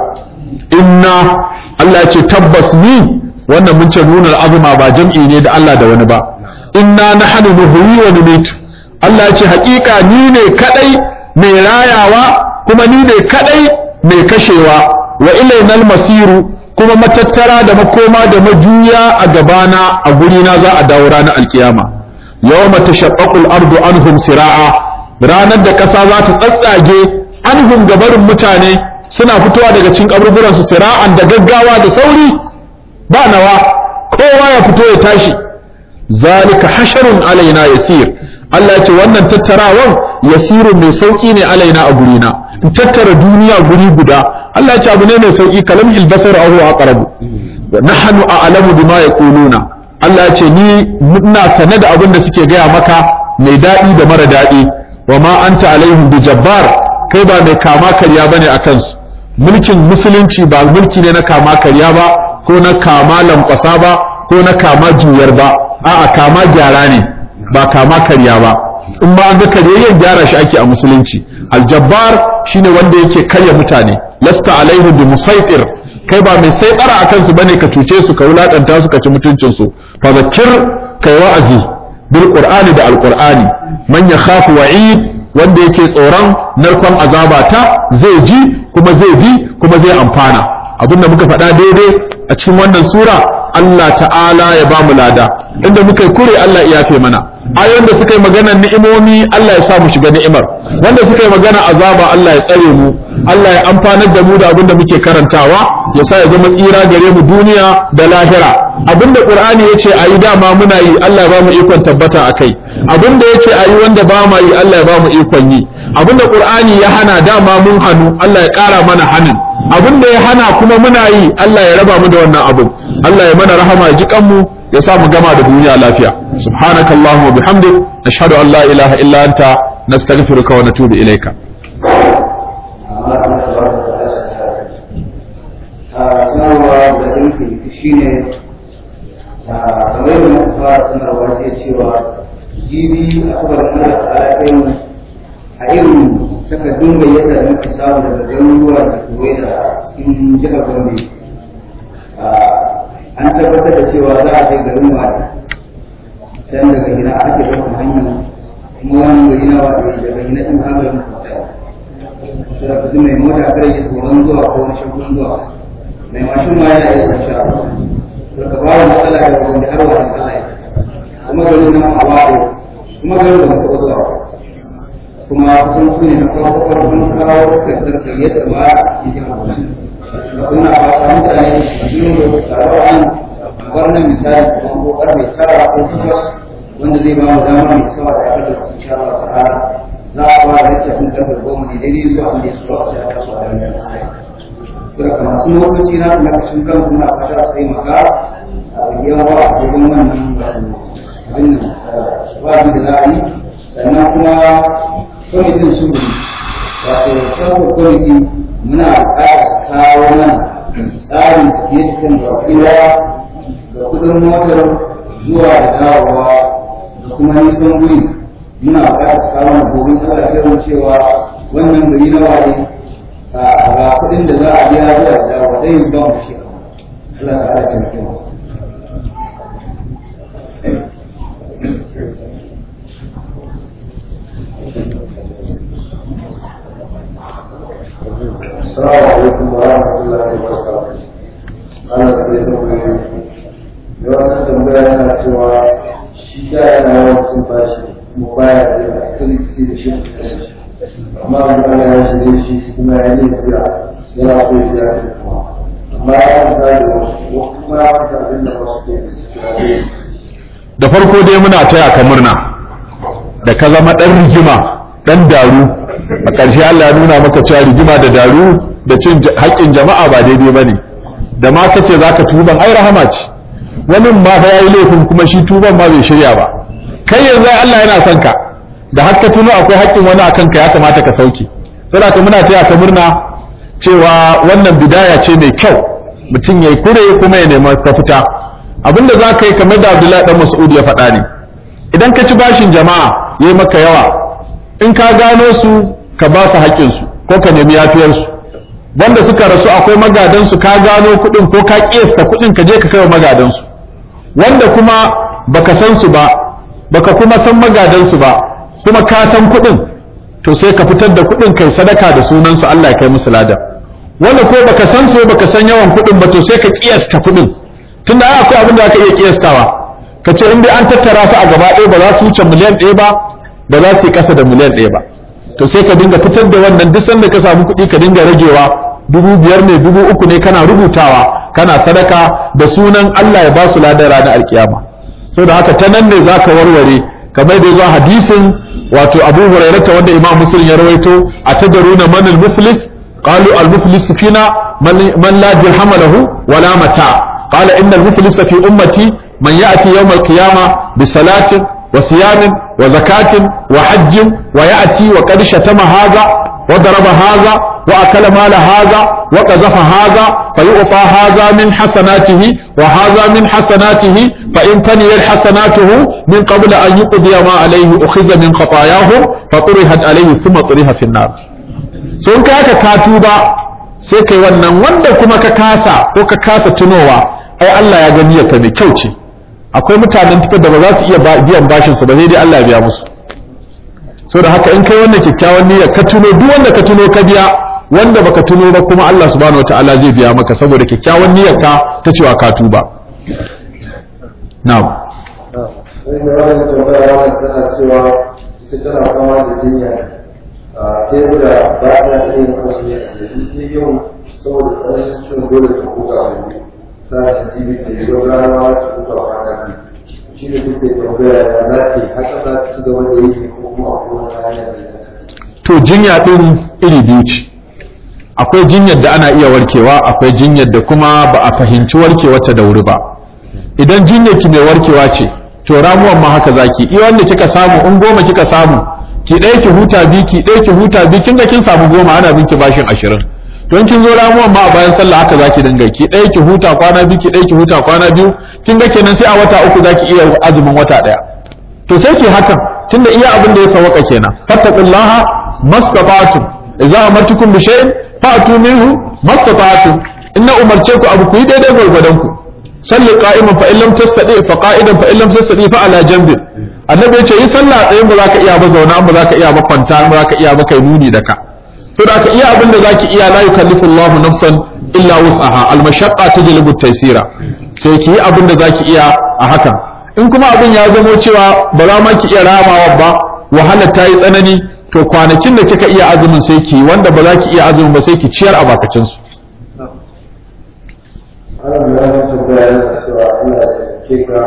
inna Allah ce tabbas ni wannan mun ce nuna azuma ba jam'i ne da Allah da wani ba inna nahnu nuhyi wa numitu Allah ya ce hakika ni ne kadai mai rayawa kuma ni ne kadai mai kashewa wa ilainal masiru kuma matattara da makoma da majuya a gabana a gurina za a dawo ranar alkiyama yawma tashaqqaqul ardu anhum sira'a ranar da kasa za ta tsatsage anhum gabarin mutane suna fitowa daga cikin kaburburan su sira'an da gaggawa da sauri ba nawa kowa ya fito ya tashi zalika hasharun alaina yasir Allah ya ce wannan tattarawan yasirun mai sauki ne alaina a gurina in tattara duniya guri guda Allah ya ce abu ne mai sauki kalam ilbasar ahu aqrabu nahnu a'lamu bima yaquluna Allah ya ce ni ina sane da abin da suke gaya maka mai daɗi da mara daɗi wa ma anta alaihim bi jabbar kai ba mai kama karya bane a kansu mulkin musulunci ba mulki ne na kama karya ba ko na kama lankwasa ba ko na kama juyar ba a'a kama gyara ne ba kama karya ba in ba an ga karyayyen gyara shi ake a musulunci aljabbar shine wanda yake karya mutane lasta alaihu bi musaitir kai ba mai saitara a kansu bane ka cuce su ka wulakanta su ka ci mutuncin su fa zakir kai wa'azi bil qur'ani da alqur'ani man yakhafu wa'id wanda yake tsoron narkon azaba ta zai ji kuma zai bi kuma zai amfana abinda muka faɗa daidai a cikin wannan sura Allah ta'ala ya ba mu lada inda muka yi kure Allah ya yafe mana ayoyin da suka yi maganar ni'imomi Allah ya sa mu shiga ni'imar wanda suka yi magana azaba Allah ya tsare mu Allah ya amfanar da mu da abin da muke karantawa ya sa ya zama tsira gare mu duniya da lahira abinda Qur'ani yace ayi dama muna yi Allah ya ba mu ikon tabbata akai abinda yace ayi wanda ba ma yi Allah ya ba mu ikon yi abinda Qur'ani ya hana dama mun hanu Allah ya ƙara mana hanin abinda ya hana kuma muna yi Allah ya raba mu da wannan abin Allah ya mana rahama ya ji kanmu ya sa mu gama da duniya lafiya subhanakallahumma wa bihamdik ashhadu an la ilaha illa anta nastaghfiruka wa natubu ilayka sanarwa da ɗinki shi ne kamar yadda muka fara sanarwa ce cewa jibi asabar da Allah ta kai a irin takardun gayyata da muka samu daga garuruwa da kewaye da cikin jihar Gombe an tabbatar da cewa za a kai garin Wadi can daga gina ake ɗaukar hanyar kuma wannan gari na Wadi daga gina ɗin har garin Kwata da kudu mai mota kare ya tsoron zuwa ko wani shagun zuwa mai mashin ma yana iya sha daga bawa matsala daga Gombe har Wadi Allah ya kuma garin nan a Wadi kuma garin da muka zuwa kuma kusan su ne na farko farkon kawo takardar gayyatar ma a cikin jihar Bauchi da kuna fata mutane su yi da taro an wannan misali kuma ko karfe tara ko takwas wanda zai ba mu dama mai sama da aka da su insha Allah ta'ala za a fara da cikin karfe goma ne daidai zuwa wanda ya suka wasu ya taso a ranar Sura kamar sun lokaci na su na kashin kan kuma fata su taimaka a yawa a cikin wannan abin nan wajen da za a yi sannan kuma kwamitin sulhu wato sarrafa kwamiti muna buƙatar su kawo nan tsarin tafiye-tafiyen da wakila da kudin motar zuwa da dawowa da kuma nisan guri muna buƙatar su kawo na gobe Allah cewa wannan gari na waje ga kudin da za a biya zuwa da dawowa dai yin ba mu shi Allah ta ala cin السلام عليكم ورحمة الله وبركاته. أنا سيد مبين. Yawan tambaya yana cewa shi da yana yawan sun bashi mu baya da activity da shi da shi. Amma an ana ya shirye shi kuma ya yi biya yana so ya biya shi kuma. Amma ya manta da wasu kuma ya manta abin da wasu ke da suke da farko dai muna taya ka murna da ka zama ɗan rigima ɗan daru a ƙarshe Allah ya nuna maka cewa rigima da daru da cin haƙƙin jama'a ba daidai ba ne da ma kace za ka tuban ai rahama ce wani ma fa yayi laifin kuma shi tuban ma bai shirya ba kai yanzu Allah yana son ka da har ka tuno akwai haƙƙin wani akan ka ya kamata ka sauke saboda ka muna taya ka murna cewa wannan bidaya ce mai kyau mutum yayi kure kuma ya nemi mafita abinda za ka yi kamar da Abdullahi dan Mas'ud ya faɗa ne idan ka ci bashin jama'a yayi maka yawa in ka gano su ka ba su haƙƙinsu ko ka nemi yafiyarsu wanda suka rasu akwai magadansu ka gano kuɗin ko ka ƙiyasta kuɗin ka je ka kai wa magadansu wanda kuma baka san su ba baka kuma san magadansu ba kuma ka san kuɗin to sai ka fitar da kuɗin kai sadaka da sunansu Allah ya kai musu lada wanda ko baka san su baka san yawan kuɗin ba to sai ka ƙiyasta kuɗin tunda ai akwai abin da aka iya ƙiyastawa ka ce in dai an tattara su a gaba ɗaya ba za su wuce miliyan ɗaya ba ba za su yi ƙasa da miliyan ɗaya ba to sai ka dinga fitar da wannan duk sanda ka samu kuɗi ka dinga ragewa dubu biyar ne dubu uku ne kana rubutawa kana sadaka da sunan Allah ya ba su ladan ranar alkiyama da haka ta nan ne za ka warware kamar da zuwa hadisin wato abu hurairata wanda imam muslim ya rawaito a tadaruna man al-muflis qalu al-muflis fina man la dirham lahu wala mata qala inna al-muflis fi ummati man ya'ti yawm al-qiyamah bi salatin wa siyamin وزكاة وحج ويأتي وقد شتم هذا وضرب هذا وأكل مال هذا وقذف هذا فيعطى هذا من حسناته وهذا من حسناته فإن تنيت حسناته من قبل أن يقضي ما عليه أخذ من خطاياهم فطرحت عليه ثم طرح في النار sun kaka katuba sai kai wannan wanda kuma ka kasa ko ka kasa tunowa ai Allah ya gani ya mai kyau ce akwai mutanen tuka da ba za su iya biyan bashin su ba sai dai Allah ya biya musu so da haka in kai wannan kyakkyawan niyya ka tuno duk wanda ka tuno ka biya wanda baka tuno ba kuma Allah subhanahu wataala zai biya maka saboda kyakkyawan niyyar ka ta cewa ka tuba na'am sai da wannan tambaya wannan tana cewa ita tana fama da jinya a tebura ba ta yin azumi a jirgin yau saboda tsananin ciwon dole ta kuka a wani sa'ad jibi ta yi don rana ta kuka a kwana biyu shi ne duk da tambaya ya za ta yi haka za ta ci gaba da yi ko kuma a kowane hanya da ya to jinya din iri biyu ce akwai jinyar da ana iya warkewa akwai jinyar da kuma ba a fahimci warkewarta da wuri ba idan jinyar ki mai warkewa ce to ramuwan ma haka zaki iya wanda kika samu in goma kika samu ki ɗaya ki huta bi ki ɗaya ki huta bi kin ga kin samu goma ana binki bashin ashirin don kin zo ramuwan ma a bayan sallah haka zaki dinga ki ɗaya ki huta kwana biyu ki ɗaya ki huta kwana biyu kin ga kenan sai a wata uku zaki iya azumin wata ɗaya to sai ki hakan tunda iya abin da ya sawaka kenan fattaqullaha mastata'tum idza amartukum bi shay'in fa'tu minhu mastata'tum inna umarce ku abu ku yi daidai gwargwadon ku salli qa'iman fa illam tastati fa qa'idan fa illam tastati fa ala janbin annabi ya ce yi sallah tsayin ba za ka iya ba zauna ba za ka iya ba kwanta ba za ka iya ba kai nuni da ka to da ka iya abin da za ki iya la yukallifu Allahu nafsan illa wus'aha al mashaqqa tajlibu taysira sai ki yi abin da za ki iya a hakan in kuma abin ya zamo cewa ba za ma ki iya ramawa ba wahala ta yi tsanani to kwanakin da kika iya azumin sai ki wanda ba za ki iya azumin ba sai ki ciyar a bakacin su Ana da yawan tambaya yana cewa Allah ya taimake ka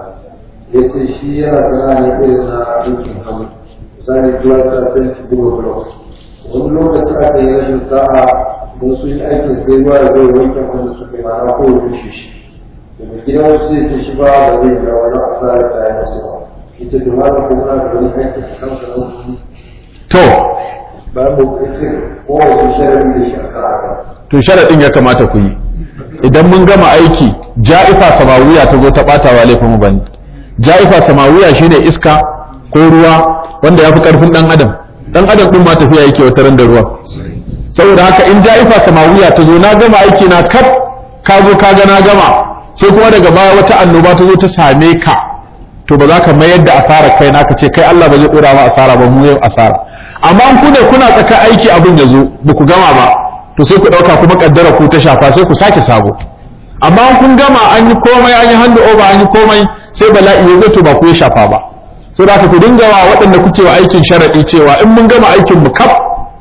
ya ce shi yana sana'a ne irin na aikin hannu misali plasta fenti buga blok wani lokaci aka yi rashin sa'a don sun yi aikin sai ruwa da zai wanke wanda suka yi ma'ana ko ya rushe shi daga gidan wasu ya ce shi ba ba zai ga wani asara ta yi masu ba ita da mara kuma na da wani aikin a kansa na wani to bayan mu ya ce kowace sharadi da shi a kan haka to sharadin ya kamata ku yi idan mun gama aiki ja'ifa samawiya ta zo ta bata wa laifin mu bane ja'ifa samawiya shine iska ko ruwa wanda ya fi karfin dan adam dan adam din ma tafiya yake wata ran da ruwa saboda haka in ja'ifa samawiya ta zo na gama aiki na kaf ka zo ka ga na gama sai kuma daga baya wata annoba ta zo ta same ka to ba za ka mayar da asarar kai na ka ce kai Allah ba zai dora ma asara ba mu yau asara amma in ku ne kuna tsaka aiki abin ya zo ba ku gama ba to sai ku dauka kuma kaddara ku ta shafa sai ku sake sabo amma in kun gama an yi komai an yi hand over an yi komai sai bala'i ya zo to ba ku ya shafa ba so da ku dinga wa waɗanda kuke wa aikin sharadi cewa in mun gama aikin mu kaf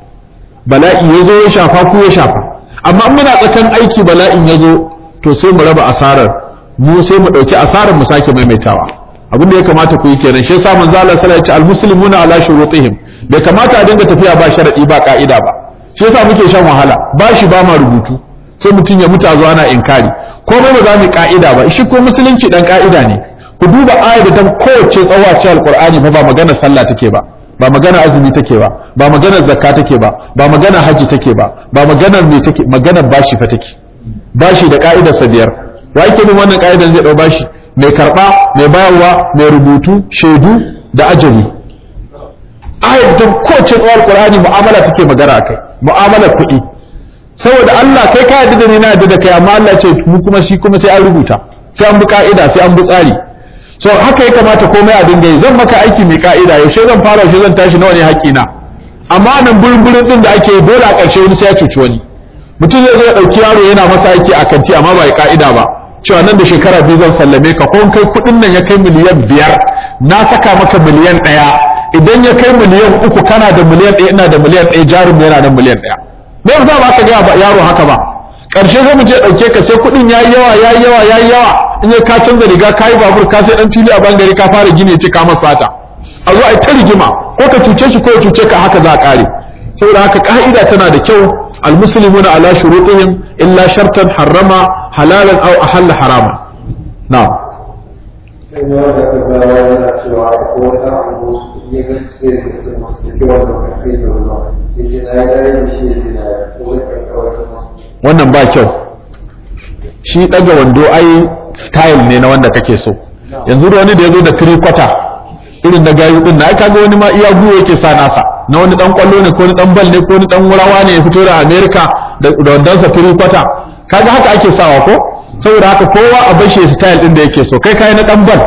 bala'i ya zo ya shafa ku ya shafa amma in muna tsakan aiki bala'in ya zo to sai mu raba asarar mu sai mu ɗauki asarar mu sake maimaitawa abin da ya kamata ku yi kenan shi yasa manzo Allah sallallahu alaihi wasallam ya ce al-muslimuna ala shurutihim bai kamata a dinga tafiya ba sharadi ba ka'ida ba shi yasa muke shan wahala ba shi ba ma rubutu sai mutum ya mutu a zuwa ana inkari komai ba za mu ka'ida ba shi ko musulunci dan ka'ida ne ku duba ayar da ta kowace tsawa ce alqur'ani fa ba magana sallah take ba ba magana azumi take ba ba magana zakka take ba ba magana haji take ba ba magana me take magana bashi fa take bashi da ka'idar sa biyar wa yake bin wannan ka'idar zai dau bashi mai karba mai bayarwa mai rubutu shaidu da ajali ayar da kowace tsawar qur'ani mu'amala take magana akai mu'amalar kuɗi saboda Allah kai ka yarda da ni na yarda da kai amma Allah ce mu kuma shi kuma sai an rubuta sai an bi ka'ida sai an bi tsari so haka ya kamata komai a dinga yi zan maka aiki mai ka'ida yaushe zan fara yaushe zan tashi nawa ne haƙina amma nan burin burin din da ake yi dole a ƙarshe wani sai ya cuci wani mutum zai zo ya ɗauki yaro yana masa aiki a kanti amma ba ya ka'ida ba cewa nan da shekara biyu zan sallame ka ko kai kuɗin nan ya kai miliyan biyar na saka maka miliyan ɗaya idan ya kai miliyan uku kana da miliyan ɗaya ina da miliyan ɗaya jarum yana da miliyan ɗaya me yasa ba ka gaya ba yaro haka ba ƙarshe zai mu je ɗauke ka sai kuɗin yayi yawa yayi yawa yayi yawa in ya ka canza riga ka yi babur ka sai ɗan fili a bangare ka fara gini ya ce ka masa sata a zo a yi ta rigima ko ka cuce shi ko ya cuce ka haka za a ƙare saboda haka ka'ida tana da kyau almuslimuna ala shurutihim illa shartan harrama halalan aw ahalla harama na'am sai ne wanda ka gawa yana cewa ko wata abu su iya ga sai da ce masu suke wanda ka kai da ruwa ya ce na yi dare da shi da ko wata kawai sama wannan ba kyau shi ɗaga wando ai style ne na wanda kake so yanzu da wani da ya zo da three quarter irin na gayu din na ai kaga wani ma iya guwa yake sa nasa na wani dan kwallo ne ko wani dan bal ne ko wani dan wurawa ne ya fito da America da da wandonsa three quarter kaga haka ake sawa ko saboda haka kowa a bashi style din da yake so kai kai na dan bal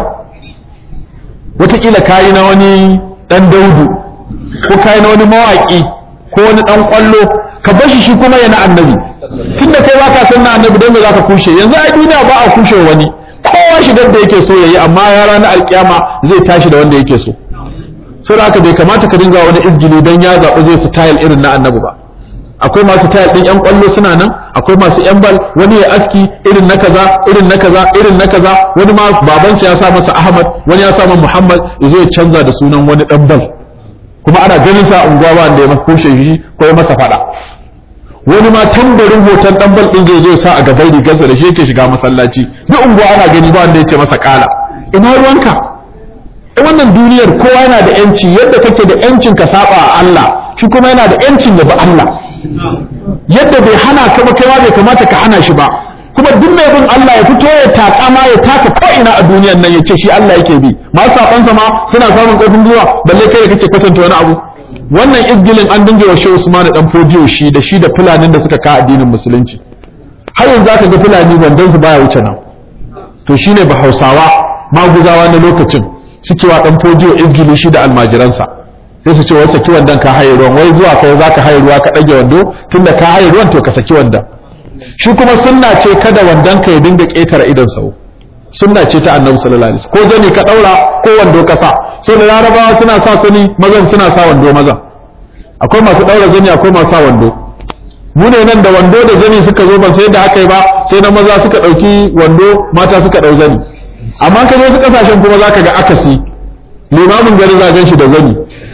wataƙila kayi na wani dan daudu ko kayi na wani mawaki ko wani dan kwallo ka bashi shi kuma yana annabi tunda kai baka san na annabi don me zaka kushe yanzu ai duniya ba a kushe wani kowa shigar da yake so yayi amma ya ranar alkiyama zai tashi da wanda yake so so da haka bai kamata ka dinga wani izgili don ya zaɓi zai style irin na annabi ba akwai masu tayar din yan kwallo suna nan akwai masu yan bal wani ya aski irin na kaza irin na kaza irin na kaza wani ma babansa ya sa masa ahmad wani ya sa masa muhammad ya zo ya canza da sunan wani dan bal kuma ana ganin sa unguwa ba wanda ya masa kushe shi ko ya masa fada wani ma tambarin hoton dan bal din zai zo sa a gaban rigarsa da shi yake shiga masallaci duk unguwa ana gani ba wanda ya ce masa kala ina ruwanka in wannan duniyar kowa yana da yanci yadda kake da yancin ka saba a Allah shi kuma yana da yancin ya bi Allah yadda bai hana ka ba kaiwa bai kamata ka hana shi ba kuma duk mai bin Allah ya fito ya taka ma ya taka ko ina a duniyar nan ya ce shi Allah yake bi masu sabansa ma suna samun ƙarfin gwiwa balle kai da kake kwatanta wani abu wannan izgilin an dinga wa shehu usman dan fodiyo shi da shi da fulanin da suka ka addinin musulunci har yanzu aka ga fulani wandon su baya wuce nan to shine ba hausawa maguzawa na lokacin suke wa dan fodiyo izgili shi da almajiransa sai su ce wai saki wandan ka haye ruwan wai zuwa kai zaka haye ruwa ka dage wando tunda ka haye ruwan to ka saki wandan shi kuma sunna ce kada wandan ka ya dinga ketare idan sau sunna ce ta annabi sallallahu alaihi wasallam ko zani ka daura ko wando ka sa so da larabawa suna sa sani mazan suna sa wando mazan akwai masu daura zani akwai masu sa wando mu ne nan da wando da zani suka zo ban sai da aka yi ba sai na maza suka dauki wando mata suka dau zani amma ka je su kasashen kuma zaka ga akasi limamin gari zagen shi da zani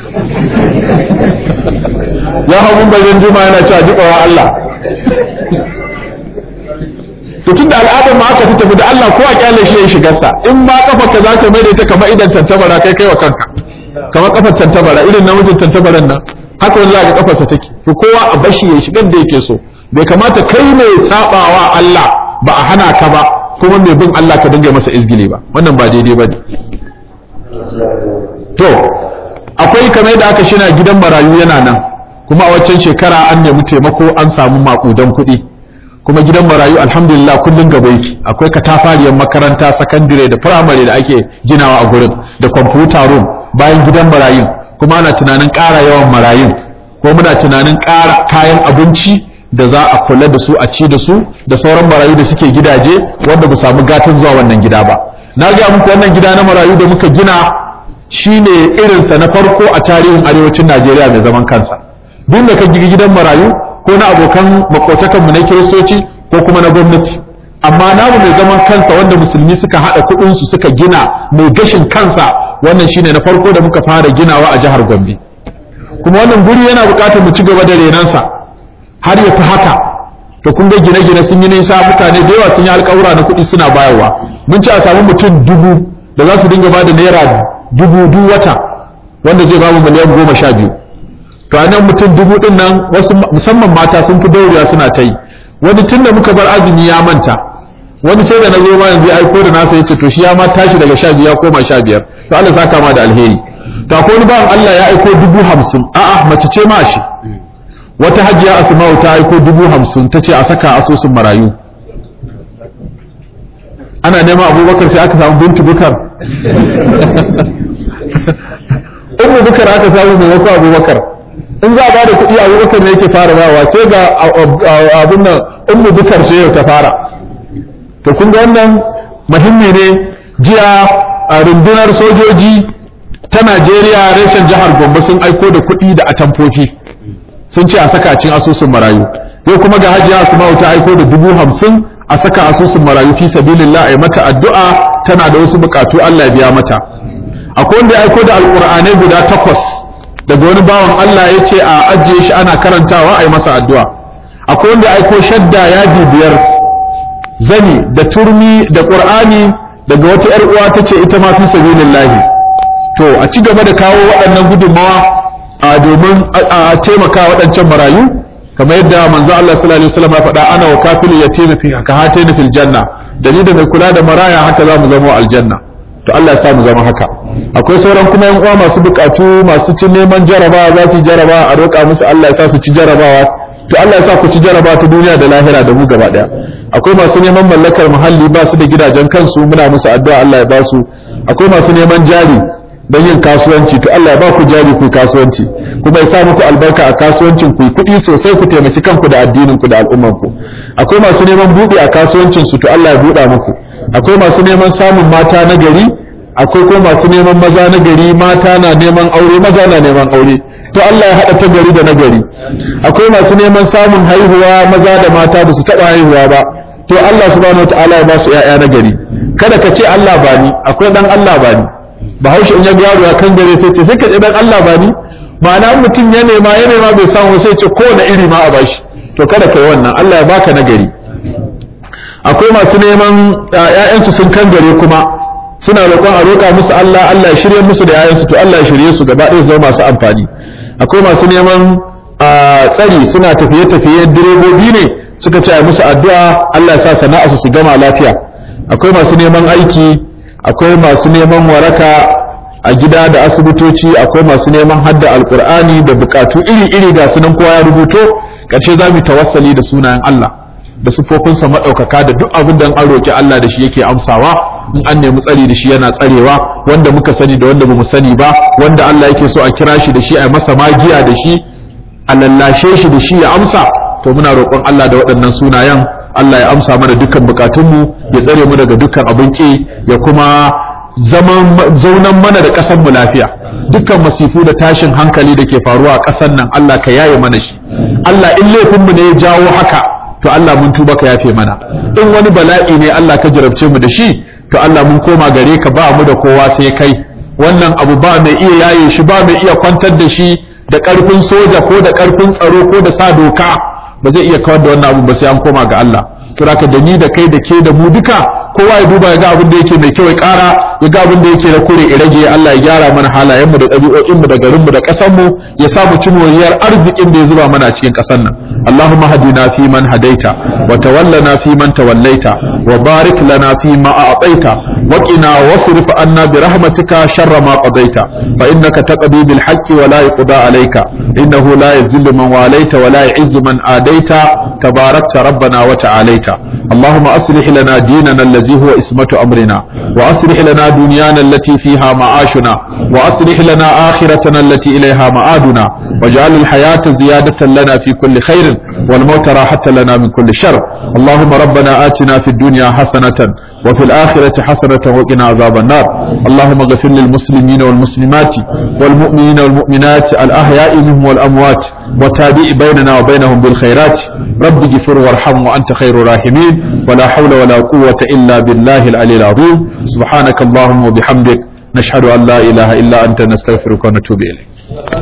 ya hau mun bayan juma yana cewa jibawa Allah to tun da al'adar ma aka fi tafi da Allah ko a kyale shi ya shigarsa in ba kafar ka zaka mai da ita kamar idan tantabara kai kai wa kanka kamar kafar tantabara irin namijin tantabaran nan haka wani zaka kafarsa take to kowa a bashi ya shigar da yake so bai kamata kai mai sabawa Allah ba a hana ka ba kuma mai bin Allah ka dinga masa izgili ba wannan ba daidai bane to akwai kamar yadda aka shina gidan marayu yana nan kuma a waccan shekara an nemi taimako an samu makudan kuɗi kuma gidan marayu alhamdulillah kullum gaba yake akwai katafariyar makaranta sakandire da firamare da ake ginawa a gurin da kwamfuta room bayan gidan marayun kuma ana tunanin ƙara yawan marayun ko muna tunanin ƙara kayan abinci da za a kula da su a ci da su da sauran marayu da suke gidaje wanda ba samu gatan zuwa wannan gida ba na ga muku wannan gida na marayu da muka gina shine irinsa na farko a tarihin arewacin Najeriya mai zaman kansa duk da ka gigi gidan marayu ko na abokan makotakanmu na kiristoci ko kuma na gwamnati amma namu mai zaman kansa wanda musulmi suka haɗa kuɗinsu suka gina mai gashin kansa wannan shine na farko da muka fara ginawa a jihar Gombe kuma wannan guri yana buƙatar mu ci gaba da renansa har ya fi haka to kun ga gine-gine sun yi nisa mutane da yawa sun yi alƙawura na kuɗi suna bayarwa mun ci a samu mutum dubu da za su dinga ba da naira dubu duk wata wanda zai bamu miliyan goma sha biyu to a nan mutum dubu ɗin nan wasu musamman mata sun fi daurewa suna ta yi wani tun da muka bar azumi ya manta wani sai da na zo ma yanzu aiko da nasa yace to shi ya ma tashi daga sha biyu ya koma sha biyar to Allah saka ma da alheri to akwai wani bawan Allah ya aiko dubu hamsin a'a mace ce ma shi wata hajiya asma'u ta aiko dubu hamsin ta ce a saka asusun marayu ana neman abubakar sai aka samu bintu bukar umu bukar aka samu maimakon abubakar in za a ba da kuɗi abubakar ne yake fara bawa sai ga abin nan umu bukar sai yau ta fara to kun ga wannan muhimmi ne jiya a rundunar sojoji ta najeriya reshen jihar gombe sun aiko da kuɗi da atamfofi sun ce a saka cin asusun marayu yau kuma ga hajiya asma'u ta aiko da dubu hamsin a saka asusun marayu fi sabilillah ai mata addu'a tana da wasu bukatu Allah ya biya mata akwai wanda ya aiko da alqur'anai guda takwas daga wani bawan Allah ya ce a ajiye shi ana karantawa ai masa addu'a akwai wanda ya aiko shadda yadi biyar zani da turmi da qur'ani daga wata yar uwa ta ce ita ma fi sabilillah to a ci gaba da kawo waɗannan gudunmawa a domin a taimaka waɗancan marayu kamar yadda manzo Allah sallallahu alaihi wasallam ya faɗa ana wa kafilu yatim fi ka hataini fil janna dalilin da mai kula da maraya haka za mu zama aljanna to Allah ya sa mu zama haka akwai sauran kuma yan uwa masu bukatu masu cin neman jarabawa za su jaraba a roƙa musu Allah ya sa su ci jarabawa to Allah ya sa ku ci jaraba ta duniya da lahira da mu gaba daya akwai masu neman mallakar muhalli ba su da gidajen kansu muna musu addu'a Allah ya ba su akwai masu neman jari don yin kasuwanci to Allah ya ba ku jari ku kasuwanci kuma ya sa muku albarka a kasuwancin ku kuɗi sosai ku taimaki kanku da addinin ku da al'umman ku akwai masu neman buɗe a kasuwancin su to Allah ya buɗa muku akwai masu neman samun mata na gari akwai kuma masu neman maza na gari mata na neman aure maza na neman aure to Allah ya haɗa ta gari da na gari akwai masu neman samun haihuwa maza da mata ba su taɓa haihuwa ba to Allah subhanahu wataala ya ba su ƴaƴa na gari kada ka ce Allah ba ni akwai dan Allah ba ni bahaushe in ya ga yaro ya kan gare sai ce sai ka dan Allah ba ni ma'ana mutum ya nema ya nema bai samu sai ce kowane iri ma a bashi to kada kai wannan Allah ya baka nagari akwai masu neman ƴaƴansu sun kan gare kuma suna roƙon a roƙa musu Allah Allah ya shirye musu da ƴaƴansu to Allah ya shirye su gaba ɗaya zama masu amfani akwai masu neman tsari suna tafiye-tafiye direbobi ne suka ce a musu addu'a Allah ya sa sana'a su su gama lafiya akwai masu neman aiki akwai masu neman waraka a gida da asibitoci akwai masu neman hadda alkur'ani da bukatu iri-iri ga sunan kowa ya rubuto ƙarshe za mu tawassali da sunayen Allah da sufofinsa maɗaukaka da duk abin da an roƙi Allah da shi yake amsawa in an nemi tsari da shi yana tsarewa wanda muka sani da wanda bamu sani ba wanda Allah yake so a kira shi da shi a masa magiya da shi a lallashe shi da shi ya amsa to muna roƙon Allah da waɗannan sunayen Allah ya amsa mana dukkan bukatunmu ya tsare mu daga dukkan abin ki ya kuma zaman zaunan mana da ƙasar mu lafiya dukkan masifu da tashin hankali da ke faruwa a ƙasar nan Allah ka yaye mana shi Allah in laifinmu ne ya jawo haka to Allah mun tuba ka yafe mana in wani bala'i ne Allah ka jarabce mu da shi to Allah mun koma gare ka ba mu da kowa sai kai wannan abu ba mai iya yaye shi ba mai iya kwantar da shi da ƙarfin soja ko da ƙarfin tsaro ko da sa doka ba zai iya kawar da wannan abu ba sai an koma ga Allah kira ka da ni da kai da ke da mu duka kowa ya duba ya ga abin da yake mai kyau ya ƙara ya ga abin da yake na kure ya rage Allah ya gyara mana halayen mu da ɗabi'o'in mu da garin mu da ƙasar mu ya sa mu ci moriyar arzikin da ya zuba mana cikin ƙasar nan Allahumma hadina fi man hadaita wa tawallana fi man tawallaita wa barik lana fi ma a'taita wa qina wasrif anna bi rahmatika sharra ma qadaita fa innaka taqdi bil haqqi wa la yuqda alayka innahu la yazillu man walaita wa la yu'izzu man adaita tabarakta rabbana wa ta'alaita اللهم أصلح لنا ديننا الذي هو اسمة أمرنا وأصلح لنا دنيانا التي فيها معاشنا وأصلح لنا آخرتنا التي إليها معادنا واجعل الحياة زيادة لنا في كل خير والموت راحة لنا من كل شر اللهم ربنا آتنا في الدنيا حسنة وفي الآخرة حسنة وقنا عذاب النار اللهم اغفر للمسلمين والمسلمات والمؤمنين والمؤمنات الأحياء منهم والأموات وتابع بيننا وبينهم بالخيرات رب اغفر وارحم وأنت خير الراحمين ولا حول ولا قوة إلا بالله العلي العظيم سبحانك اللهم وبحمدك نشهد أن لا إله إلا أنت نستغفرك ونتوب إليك